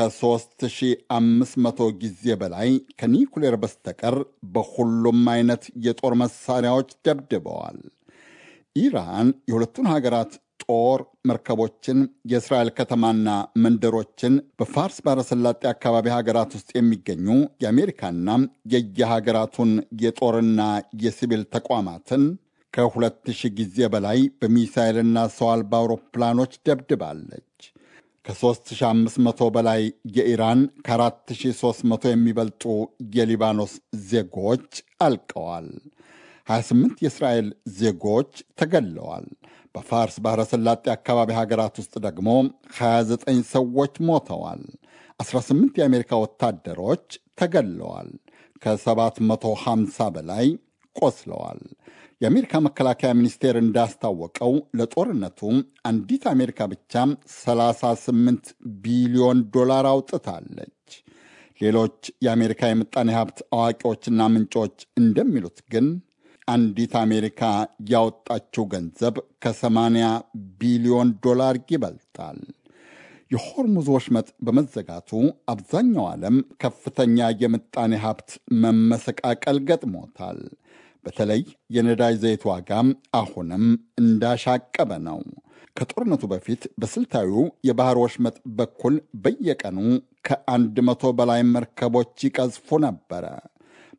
M: ከ3500 ጊዜ በላይ ከኒኩሌር በስተቀር በሁሉም አይነት የጦር መሳሪያዎች ደብድበዋል። ኢራን የሁለቱን ሀገራት ጦር መርከቦችን፣ የእስራኤል ከተማና መንደሮችን፣ በፋርስ ባረሰላጤ አካባቢ ሀገራት ውስጥ የሚገኙ የአሜሪካና የየሀገራቱን የጦርና የሲቪል ተቋማትን ከሁለት ሺህ ጊዜ በላይ በሚሳይልና ሰው አልባ አውሮፕላኖች ደብድባለች። ከ3500 በላይ የኢራን ከ4300 የሚበልጡ የሊባኖስ ዜጎች አልቀዋል። 28 የእስራኤል ዜጎች ተገለዋል። በፋርስ ባሕረ ሰላጤ አካባቢ ሀገራት ውስጥ ደግሞ 29 ሰዎች ሞተዋል። 18 የአሜሪካ ወታደሮች ተገለዋል። ከ750 በላይ ቆስለዋል። የአሜሪካ መከላከያ ሚኒስቴር እንዳስታወቀው ለጦርነቱ አንዲት አሜሪካ ብቻ 38 ቢሊዮን ዶላር አውጥታለች። ሌሎች የአሜሪካ የምጣኔ ሀብት አዋቂዎችና ምንጮች እንደሚሉት ግን አንዲት አሜሪካ ያወጣችው ገንዘብ ከ80 ቢሊዮን ዶላር ይበልጣል። የሆርሙዝ ወሽመጥ በመዘጋቱ አብዛኛው ዓለም ከፍተኛ የምጣኔ ሀብት መመሰቃቀል ገጥሞታል። በተለይ የነዳጅ ዘይት ዋጋ አሁንም እንዳሻቀበ ነው። ከጦርነቱ በፊት በስልታዊው የባህር ወሽመጥ በኩል በየቀኑ ከአንድ መቶ በላይ መርከቦች ይቀዝፉ ነበረ።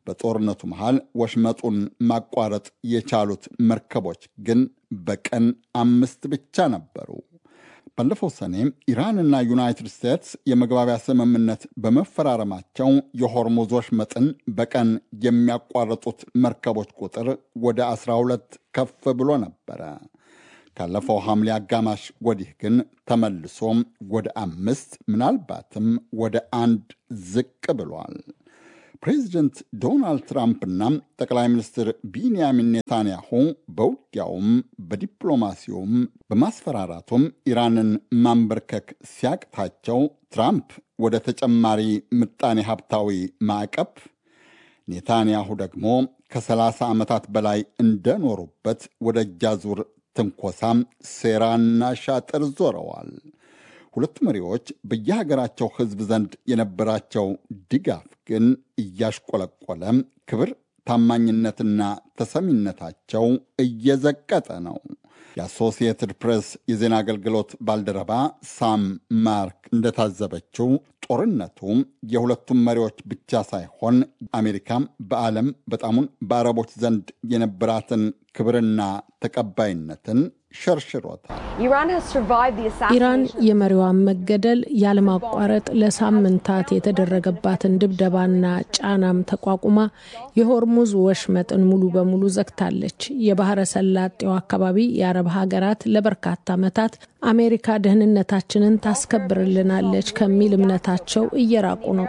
M: በጦርነቱ መሃል ወሽመጡን ማቋረጥ የቻሉት መርከቦች ግን በቀን አምስት ብቻ ነበሩ። ባለፈው ሰኔ ኢራንና ዩናይትድ ስቴትስ የመግባቢያ ስምምነት በመፈራረማቸው የሆርሙዝ ወሽመጥን በቀን የሚያቋርጡት መርከቦች ቁጥር ወደ 12 ከፍ ብሎ ነበረ። ካለፈው ሐምሌ አጋማሽ ወዲህ ግን ተመልሶም ወደ አምስት ምናልባትም ወደ አንድ ዝቅ ብሏል። ፕሬዚደንት ዶናልድ ትራምፕና ጠቅላይ ሚኒስትር ቢንያሚን ኔታንያሁ በውጊያውም በዲፕሎማሲውም በማስፈራራቱም ኢራንን ማንበርከክ ሲያቅታቸው ትራምፕ ወደ ተጨማሪ ምጣኔ ሀብታዊ ማዕቀብ፣ ኔታንያሁ ደግሞ ከሰላሳ ዓመታት በላይ እንደኖሩበት ወደ እጃዙር ትንኮሳም ሴራና ሻጥር ዞረዋል። ሁለቱ መሪዎች በየሀገራቸው ሕዝብ ዘንድ የነበራቸው ድጋፍ ግን እያሽቆለቆለ ክብር፣ ታማኝነትና ተሰሚነታቸው እየዘቀጠ ነው። የአሶሲየትድ ፕሬስ የዜና አገልግሎት ባልደረባ ሳም ማርክ እንደታዘበችው ጦርነቱ የሁለቱም መሪዎች ብቻ ሳይሆን አሜሪካም በዓለም በጣሙን በአረቦች ዘንድ የነበራትን ክብርና ተቀባይነትን ሸርሽሮታል።
D: ኢራን የመሪዋን መገደል ያለማቋረጥ ለሳምንታት የተደረገባትን ድብደባና ጫናም ተቋቁማ የሆርሙዝ ወሽመጥን ሙሉ በሙሉ ዘግታለች። የባህረ ሰላጤው አካባቢ የአረብ ሀገራት ለበርካታ ዓመታት አሜሪካ ደህንነታችንን ታስከብርልናለች ከሚል እምነታቸው እየራቁ ነው።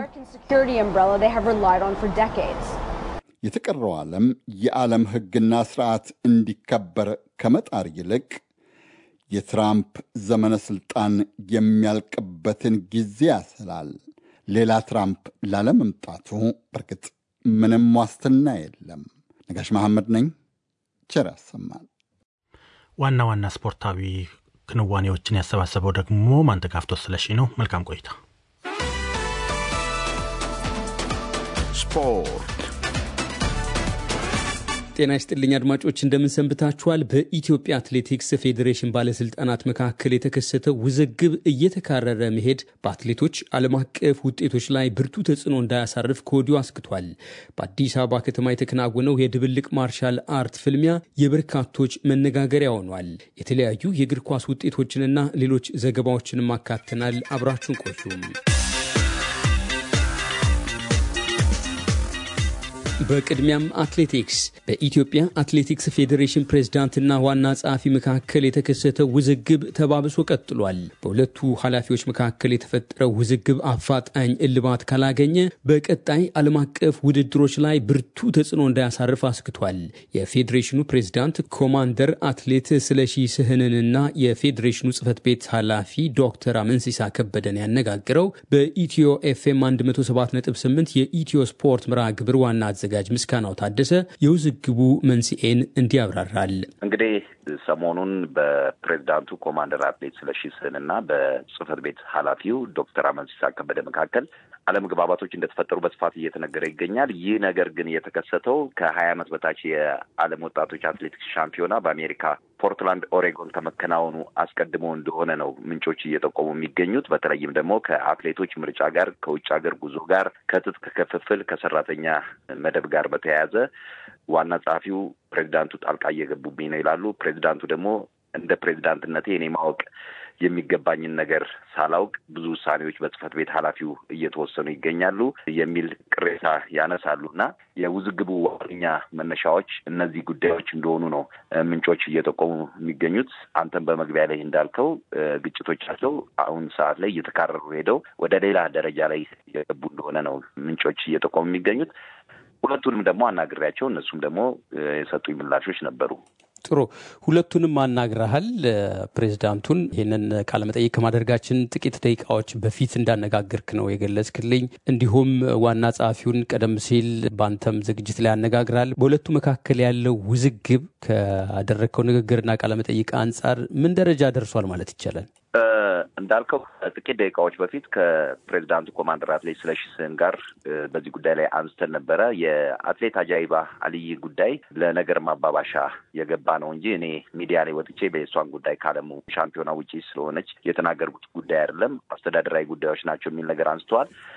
M: የተቀረው ዓለም የዓለም ሕግና ስርዓት እንዲከበር ከመጣር ይልቅ የትራምፕ ዘመነ ሥልጣን የሚያልቅበትን ጊዜ ያስላል። ሌላ ትራምፕ ላለመምጣቱ በርግጥ ምንም ዋስትና የለም። ነጋሽ መሐመድ ነኝ። ቸር ያሰማል።
A: ዋና ዋና ስፖርታዊ ክንዋኔዎችን ያሰባሰበው ደግሞ ማንተጋፍቶ ስለሺ ነው። መልካም ቆይታ።
B: ስፖርት
O: ጤና ይስጥልኝ አድማጮች፣ እንደምንሰንብታችኋል። በኢትዮጵያ አትሌቲክስ ፌዴሬሽን ባለስልጣናት መካከል የተከሰተው ውዝግብ እየተካረረ መሄድ በአትሌቶች ዓለም አቀፍ ውጤቶች ላይ ብርቱ ተጽዕኖ እንዳያሳርፍ ከወዲሁ አስክቷል። በአዲስ አበባ ከተማ የተከናወነው የድብልቅ ማርሻል አርት ፍልሚያ የበርካቶች መነጋገሪያ ሆኗል። የተለያዩ የእግር ኳስ ውጤቶችንና ሌሎች ዘገባዎችንም አካተናል። አብራችሁን ቆዩም። በቅድሚያም አትሌቲክስ በኢትዮጵያ አትሌቲክስ ፌዴሬሽን ፕሬዝዳንትና ዋና ጸሐፊ መካከል የተከሰተው ውዝግብ ተባብሶ ቀጥሏል። በሁለቱ ኃላፊዎች መካከል የተፈጠረው ውዝግብ አፋጣኝ እልባት ካላገኘ በቀጣይ ዓለም አቀፍ ውድድሮች ላይ ብርቱ ተጽዕኖ እንዳያሳርፍ አስክቷል። የፌዴሬሽኑ ፕሬዝዳንት ኮማንደር አትሌት ስለሺ ስህንንና የፌዴሬሽኑ ጽህፈት ቤት ኃላፊ ዶክተር አመንሲሳ ከበደን ያነጋግረው በኢትዮ ኤፍኤም 107.8 የኢትዮ ስፖርት መርሃ ግብር ዋና አዘጋጅ ምስጋናው ታደሰ የውዝግቡ መንስኤን እንዲህ ያብራራል።
L: እንግዲህ ሰሞኑን በፕሬዚዳንቱ ኮማንደር አትሌት ስለሺ ስህን እና በጽህፈት ቤት ኃላፊው ዶክተር አመንሲሳ ከበደ መካከል አለመግባባቶች እንደተፈጠሩ በስፋት እየተነገረ ይገኛል። ይህ ነገር ግን የተከሰተው ከሀያ ዓመት በታች የዓለም ወጣቶች አትሌቲክስ ሻምፒዮና በአሜሪካ ፖርትላንድ ኦሬጎን ከመከናወኑ አስቀድሞ እንደሆነ ነው ምንጮች እየጠቆሙ የሚገኙት። በተለይም ደግሞ ከአትሌቶች ምርጫ ጋር፣ ከውጭ ሀገር ጉዞ ጋር፣ ከትጥቅ ክፍፍል፣ ከሰራተኛ መደብ ጋር በተያያዘ ዋና ጸሐፊው ፕሬዚዳንቱ ጣልቃ እየገቡብኝ ነው ይላሉ። ፕሬዚዳንቱ ደግሞ እንደ ፕሬዚዳንትነቴ እኔ ማወቅ የሚገባኝን ነገር ሳላውቅ ብዙ ውሳኔዎች በጽህፈት ቤት ኃላፊው እየተወሰኑ ይገኛሉ የሚል ቅሬታ ያነሳሉ እና የውዝግቡ ዋነኛ መነሻዎች እነዚህ ጉዳዮች እንደሆኑ ነው ምንጮች እየጠቆሙ የሚገኙት። አንተም በመግቢያ ላይ እንዳልከው ግጭቶቻቸው አሁን ሰዓት ላይ እየተካረሩ ሄደው ወደ ሌላ ደረጃ ላይ የገቡ እንደሆነ ነው ምንጮች እየጠቆሙ የሚገኙት። ሁለቱንም ደግሞ አናግሬያቸው እነሱም ደግሞ የሰጡኝ ምላሾች ነበሩ።
O: ጥሩ ሁለቱንም አናግረሃል። ፕሬዚዳንቱን ይህንን ቃለመጠይቅ ከማድረጋችን ጥቂት ደቂቃዎች በፊት እንዳነጋግርክ ነው የገለጽክልኝ። እንዲሁም ዋና ጸሐፊውን ቀደም ሲል በአንተም ዝግጅት ላይ ያነጋግራል። በሁለቱ መካከል ያለው ውዝግብ ካደረግከው ንግግርና ቃለመጠይቅ አንጻር ምን ደረጃ ደርሷል ማለት ይቻላል?
L: እንዳልከው ጥቂት ደቂቃዎች በፊት ከፕሬዚዳንቱ ኮማንደር አትሌት ስለሺ ስህን ጋር በዚህ ጉዳይ ላይ አንስተን ነበረ። የአትሌት አጃይባ አልይ ጉዳይ ለነገር ማባባሻ የገባ ነው እንጂ እኔ ሚዲያ ላይ ወጥቼ በእሷን ጉዳይ ካለሙ ሻምፒዮና ውጪ ስለሆነች የተናገርኩት ጉዳይ አይደለም፣ አስተዳደራዊ ጉዳዮች ናቸው የሚል ነገር አንስተዋል።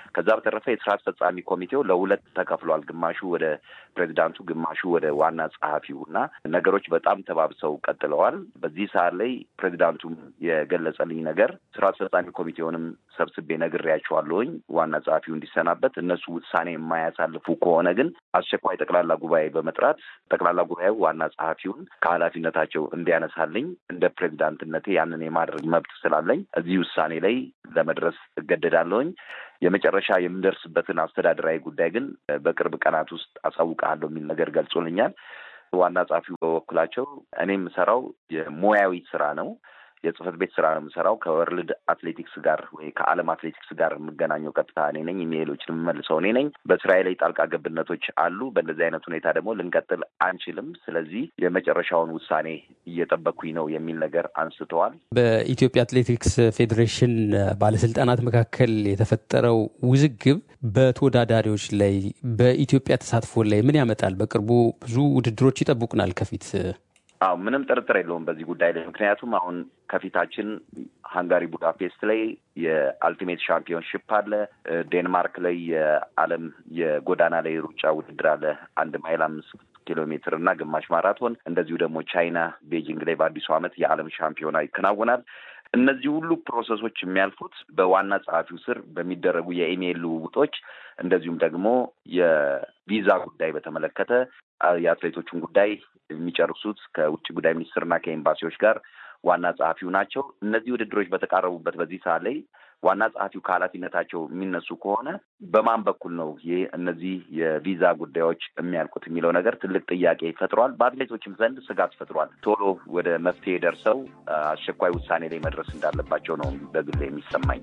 P: ከዛ በተረፈ የስራ አስፈጻሚ ኮሚቴው ለሁለት ተከፍሏል። ግማሹ ወደ ፕሬዚዳንቱ፣ ግማሹ ወደ ዋና ጸሐፊው እና ነገሮች በጣም ተባብሰው ቀጥለዋል። በዚህ ሰዓት ላይ ፕሬዚዳንቱም የገለጸልኝ ነገር ስራ አስፈጻሚ ኮሚቴውንም ሰብስቤ ነግሬያቸዋለሁኝ ዋና ጸሐፊው እንዲሰናበት እነሱ ውሳኔ የማያሳልፉ ከሆነ ግን አስቸኳይ ጠቅላላ ጉባኤ በመጥራት ጠቅላላ ጉባኤው ዋና ጸሐፊውን ከኃላፊነታቸው እንዲያነሳልኝ እንደ ፕሬዚዳንትነቴ ያንን የማድረግ መብት ስላለኝ እዚህ ውሳኔ ላይ ለመድረስ እገደዳለሁኝ። የመጨረሻ የምደርስበትን አስተዳደራዊ ጉዳይ ግን በቅርብ ቀናት ውስጥ አሳውቅሃለሁ የሚል ነገር ገልጾልኛል። ዋና ጸሐፊው በበኩላቸው እኔ የምሰራው የሙያዊ ስራ ነው የጽህፈት ቤት ስራ ነው የምሰራው። ከወርልድ አትሌቲክስ ጋር ወይ ከዓለም አትሌቲክስ ጋር የምገናኘው ቀጥታ እኔ ነኝ። ኢሜይሎችን የምመልሰው እኔ ነኝ። በስራዬ ላይ ጣልቃ ገብነቶች አሉ። በእንደዚህ አይነት ሁኔታ ደግሞ ልንቀጥል አንችልም። ስለዚህ የመጨረሻውን ውሳኔ እየጠበኩኝ ነው የሚል ነገር አንስተዋል።
O: በኢትዮጵያ አትሌቲክስ ፌዴሬሽን ባለስልጣናት መካከል የተፈጠረው ውዝግብ በተወዳዳሪዎች ላይ በኢትዮጵያ ተሳትፎ ላይ ምን ያመጣል? በቅርቡ ብዙ ውድድሮች ይጠብቁናል ከፊት
P: አዎ ምንም ጥርጥር የለውም በዚህ ጉዳይ ላይ ምክንያቱም አሁን ከፊታችን ሃንጋሪ ቡዳፔስት ላይ የአልቲሜት ሻምፒዮንሽፕ አለ። ዴንማርክ ላይ የዓለም የጎዳና ላይ ሩጫ ውድድር አለ። አንድ ማይል አምስት ኪሎ ሜትር እና ግማሽ ማራቶን። እንደዚሁ ደግሞ ቻይና ቤጂንግ ላይ በአዲሱ ዓመት የዓለም ሻምፒዮና ይከናወናል። እነዚህ ሁሉ ፕሮሰሶች የሚያልፉት በዋና ጸሐፊው ስር በሚደረጉ የኢሜይል ልውውጦች እንደዚሁም ደግሞ የቪዛ ጉዳይ በተመለከተ የአትሌቶቹን ጉዳይ የሚጨርሱት ከውጭ ጉዳይ ሚኒስትርና ከኤምባሲዎች ጋር ዋና ጸሐፊው ናቸው። እነዚህ ውድድሮች በተቃረቡበት በዚህ ሰዓት ላይ ዋና ጸሐፊው ከኃላፊነታቸው የሚነሱ ከሆነ በማን በኩል ነው ይህ እነዚህ የቪዛ ጉዳዮች የሚያልቁት የሚለው ነገር ትልቅ ጥያቄ ፈጥሯል። በአትሌቶችም ዘንድ ስጋት ፈጥሯል። ቶሎ ወደ መፍትሄ ደርሰው አስቸኳይ ውሳኔ ላይ መድረስ እንዳለባቸው ነው በግል የሚሰማኝ።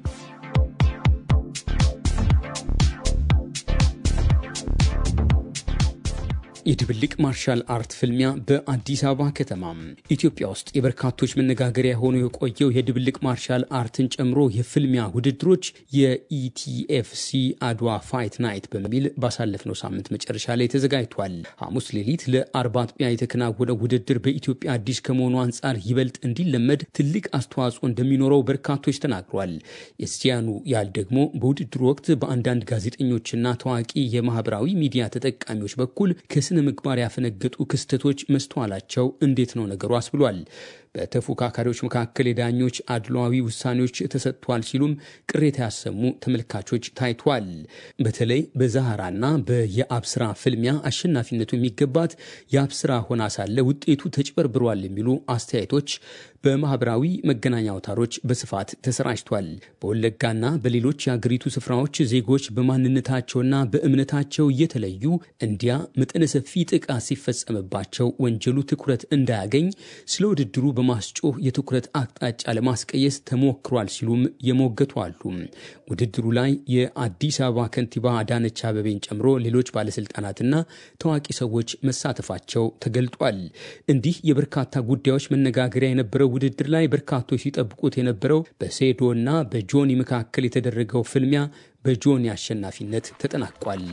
O: የድብልቅ ማርሻል አርት ፍልሚያ በአዲስ አበባ ከተማ ኢትዮጵያ ውስጥ የበርካቶች መነጋገሪያ ሆኖ የቆየው የድብልቅ ማርሻል አርትን ጨምሮ የፍልሚያ ውድድሮች የኢቲኤፍሲ አድዋ ፋይት ናይት በሚል ባሳለፍነው ሳምንት መጨረሻ ላይ ተዘጋጅቷል። ሐሙስ ሌሊት ለአርባ አጥቢያ የተከናወነው ውድድር በኢትዮጵያ አዲስ ከመሆኑ አንጻር ይበልጥ እንዲለመድ ትልቅ አስተዋጽኦ እንደሚኖረው በርካቶች ተናግሯል። የዚያኑ ያህል ደግሞ በውድድሩ ወቅት በአንዳንድ ጋዜጠኞችና ታዋቂ የማህበራዊ ሚዲያ ተጠቃሚዎች በኩል ከስነ ምግባር ያፈነገጡ ክስተቶች መስተዋላቸው እንዴት ነው ነገሩ አስብሏል። በተፎካካሪዎች መካከል የዳኞች አድሏዊ ውሳኔዎች ተሰጥቷል ሲሉም ቅሬታ ያሰሙ ተመልካቾች ታይቷል። በተለይ በዛህራና በየአብስራ ፍልሚያ አሸናፊነቱ የሚገባት የአብስራ ሆና ሳለ ውጤቱ ተጭበርብሯል የሚሉ አስተያየቶች በማህበራዊ መገናኛ አውታሮች በስፋት ተሰራጭቷል። በወለጋና በሌሎች የአገሪቱ ስፍራዎች ዜጎች በማንነታቸውና በእምነታቸው እየተለዩ እንዲያ መጠነ ሰፊ ጥቃት ሲፈጸምባቸው ወንጀሉ ትኩረት እንዳያገኝ ስለ ውድድሩ በማስጮህ የትኩረት አቅጣጫ ለማስቀየስ ተሞክሯል ሲሉም የሞገቱ አሉ። ውድድሩ ላይ የአዲስ አበባ ከንቲባ አዳነች አበቤን ጨምሮ ሌሎች ባለስልጣናትና ታዋቂ ሰዎች መሳተፋቸው ተገልጧል። እንዲህ የበርካታ ጉዳዮች መነጋገሪያ የነበረው ውድድር ላይ በርካቶች ሲጠብቁት የነበረው በሴዶ እና በጆኒ መካከል የተደረገው ፍልሚያ በጆኒ አሸናፊነት ተጠናቋል።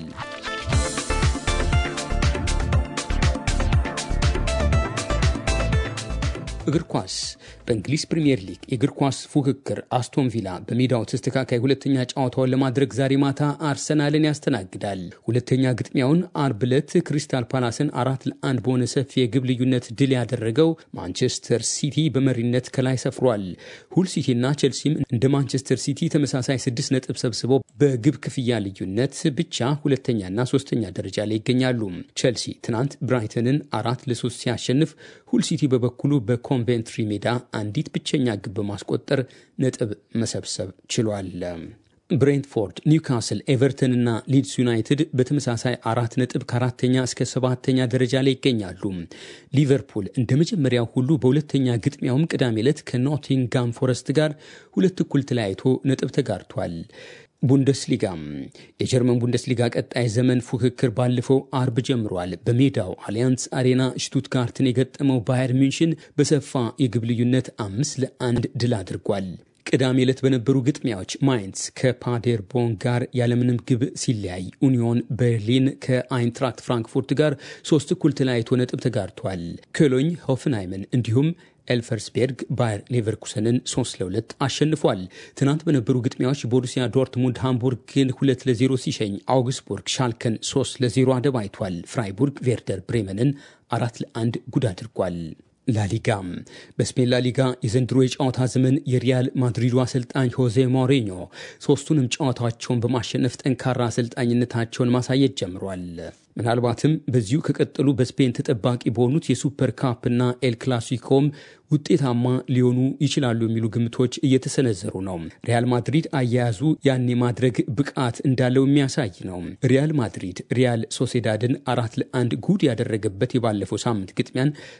O: እግር ኳስ በእንግሊዝ ፕሪምየር ሊግ የእግር ኳስ ፉክክር አስቶን ቪላ በሜዳው ተስተካካይ ሁለተኛ ጨዋታውን ለማድረግ ዛሬ ማታ አርሰናልን ያስተናግዳል። ሁለተኛ ግጥሚያውን አርብ ዕለት ክሪስታል ፓላስን አራት ለአንድ በሆነ ሰፊ የግብ ልዩነት ድል ያደረገው ማንቸስተር ሲቲ በመሪነት ከላይ ሰፍሯል። ሁል ሲቲና ቼልሲም እንደ ማንቸስተር ሲቲ ተመሳሳይ ስድስት ነጥብ ሰብስበው በግብ ክፍያ ልዩነት ብቻ ሁለተኛና ሶስተኛ ደረጃ ላይ ይገኛሉ። ቼልሲ ትናንት ብራይተንን አራት ለሶስት ሲያሸንፍ ሁል ሲቲ በበኩሉ በኮንቬንትሪ ሜዳ አንዲት ብቸኛ ግብ በማስቆጠር ነጥብ መሰብሰብ ችሏል። ብሬንትፎርድ፣ ኒውካስል፣ ኤቨርተን እና ሊድስ ዩናይትድ በተመሳሳይ አራት ነጥብ ከአራተኛ እስከ ሰባተኛ ደረጃ ላይ ይገኛሉ። ሊቨርፑል እንደ መጀመሪያው ሁሉ በሁለተኛ ግጥሚያውም ቅዳሜ ዕለት ከኖቲንጋም ፎረስት ጋር ሁለት እኩል ተለያይቶ ነጥብ ተጋርቷል። ቡንደስሊጋ የጀርመን ቡንደስሊጋ ቀጣይ ዘመን ፉክክር ባለፈው አርብ ጀምሯል። በሜዳው አሊያንስ አሬና ሽቱትጋርትን የገጠመው ባየር ሚንሽን በሰፋ የግብ ልዩነት አምስት ለአንድ ድል አድርጓል። ቅዳሜ ዕለት በነበሩ ግጥሚያዎች ማይንስ ከፓዴርቦን ጋር ያለምንም ግብ ሲለያይ፣ ኡኒዮን በርሊን ከአይንትራክት ፍራንክፉርት ጋር ሶስት እኩል ተለያይቶ ነጥብ ተጋርቷል። ኮሎኝ ሆፍንሃይምን እንዲሁም ኤልፈርስቤርግ ባየር ሌቨርኩሰንን 3 ለ2 አሸንፏል። ትናንት በነበሩ ግጥሚያዎች ቦሩሲያ ዶርትሙንድ ሃምቡርግን 2 ለ0 ሲሸኝ፣ አውግስቡርግ ሻልከን 3 ለ0 አደባይቷል። ፍራይቡርግ ቬርደር ብሬመንን አራት ለአንድ ጉድ አድርጓል። ላሊጋ በስፔን ላሊጋ የዘንድሮ የጨዋታ ዘመን የሪያል ማድሪዱ አሰልጣኝ ሆዜ ሞሪኞ ሶስቱንም ጨዋታቸውን በማሸነፍ ጠንካራ አሰልጣኝነታቸውን ማሳየት ጀምሯል። ምናልባትም በዚሁ ከቀጠሉ በስፔን ተጠባቂ በሆኑት የሱፐር ካፕና ኤል ክላሲኮም ውጤታማ ሊሆኑ ይችላሉ የሚሉ ግምቶች እየተሰነዘሩ ነው። ሪያል ማድሪድ አያያዙ ያን የማድረግ ብቃት እንዳለው የሚያሳይ ነው። ሪያል ማድሪድ ሪያል ሶሴዳድን አራት ለአንድ ጉድ ያደረገበት የባለፈው ሳምንት ግጥሚያን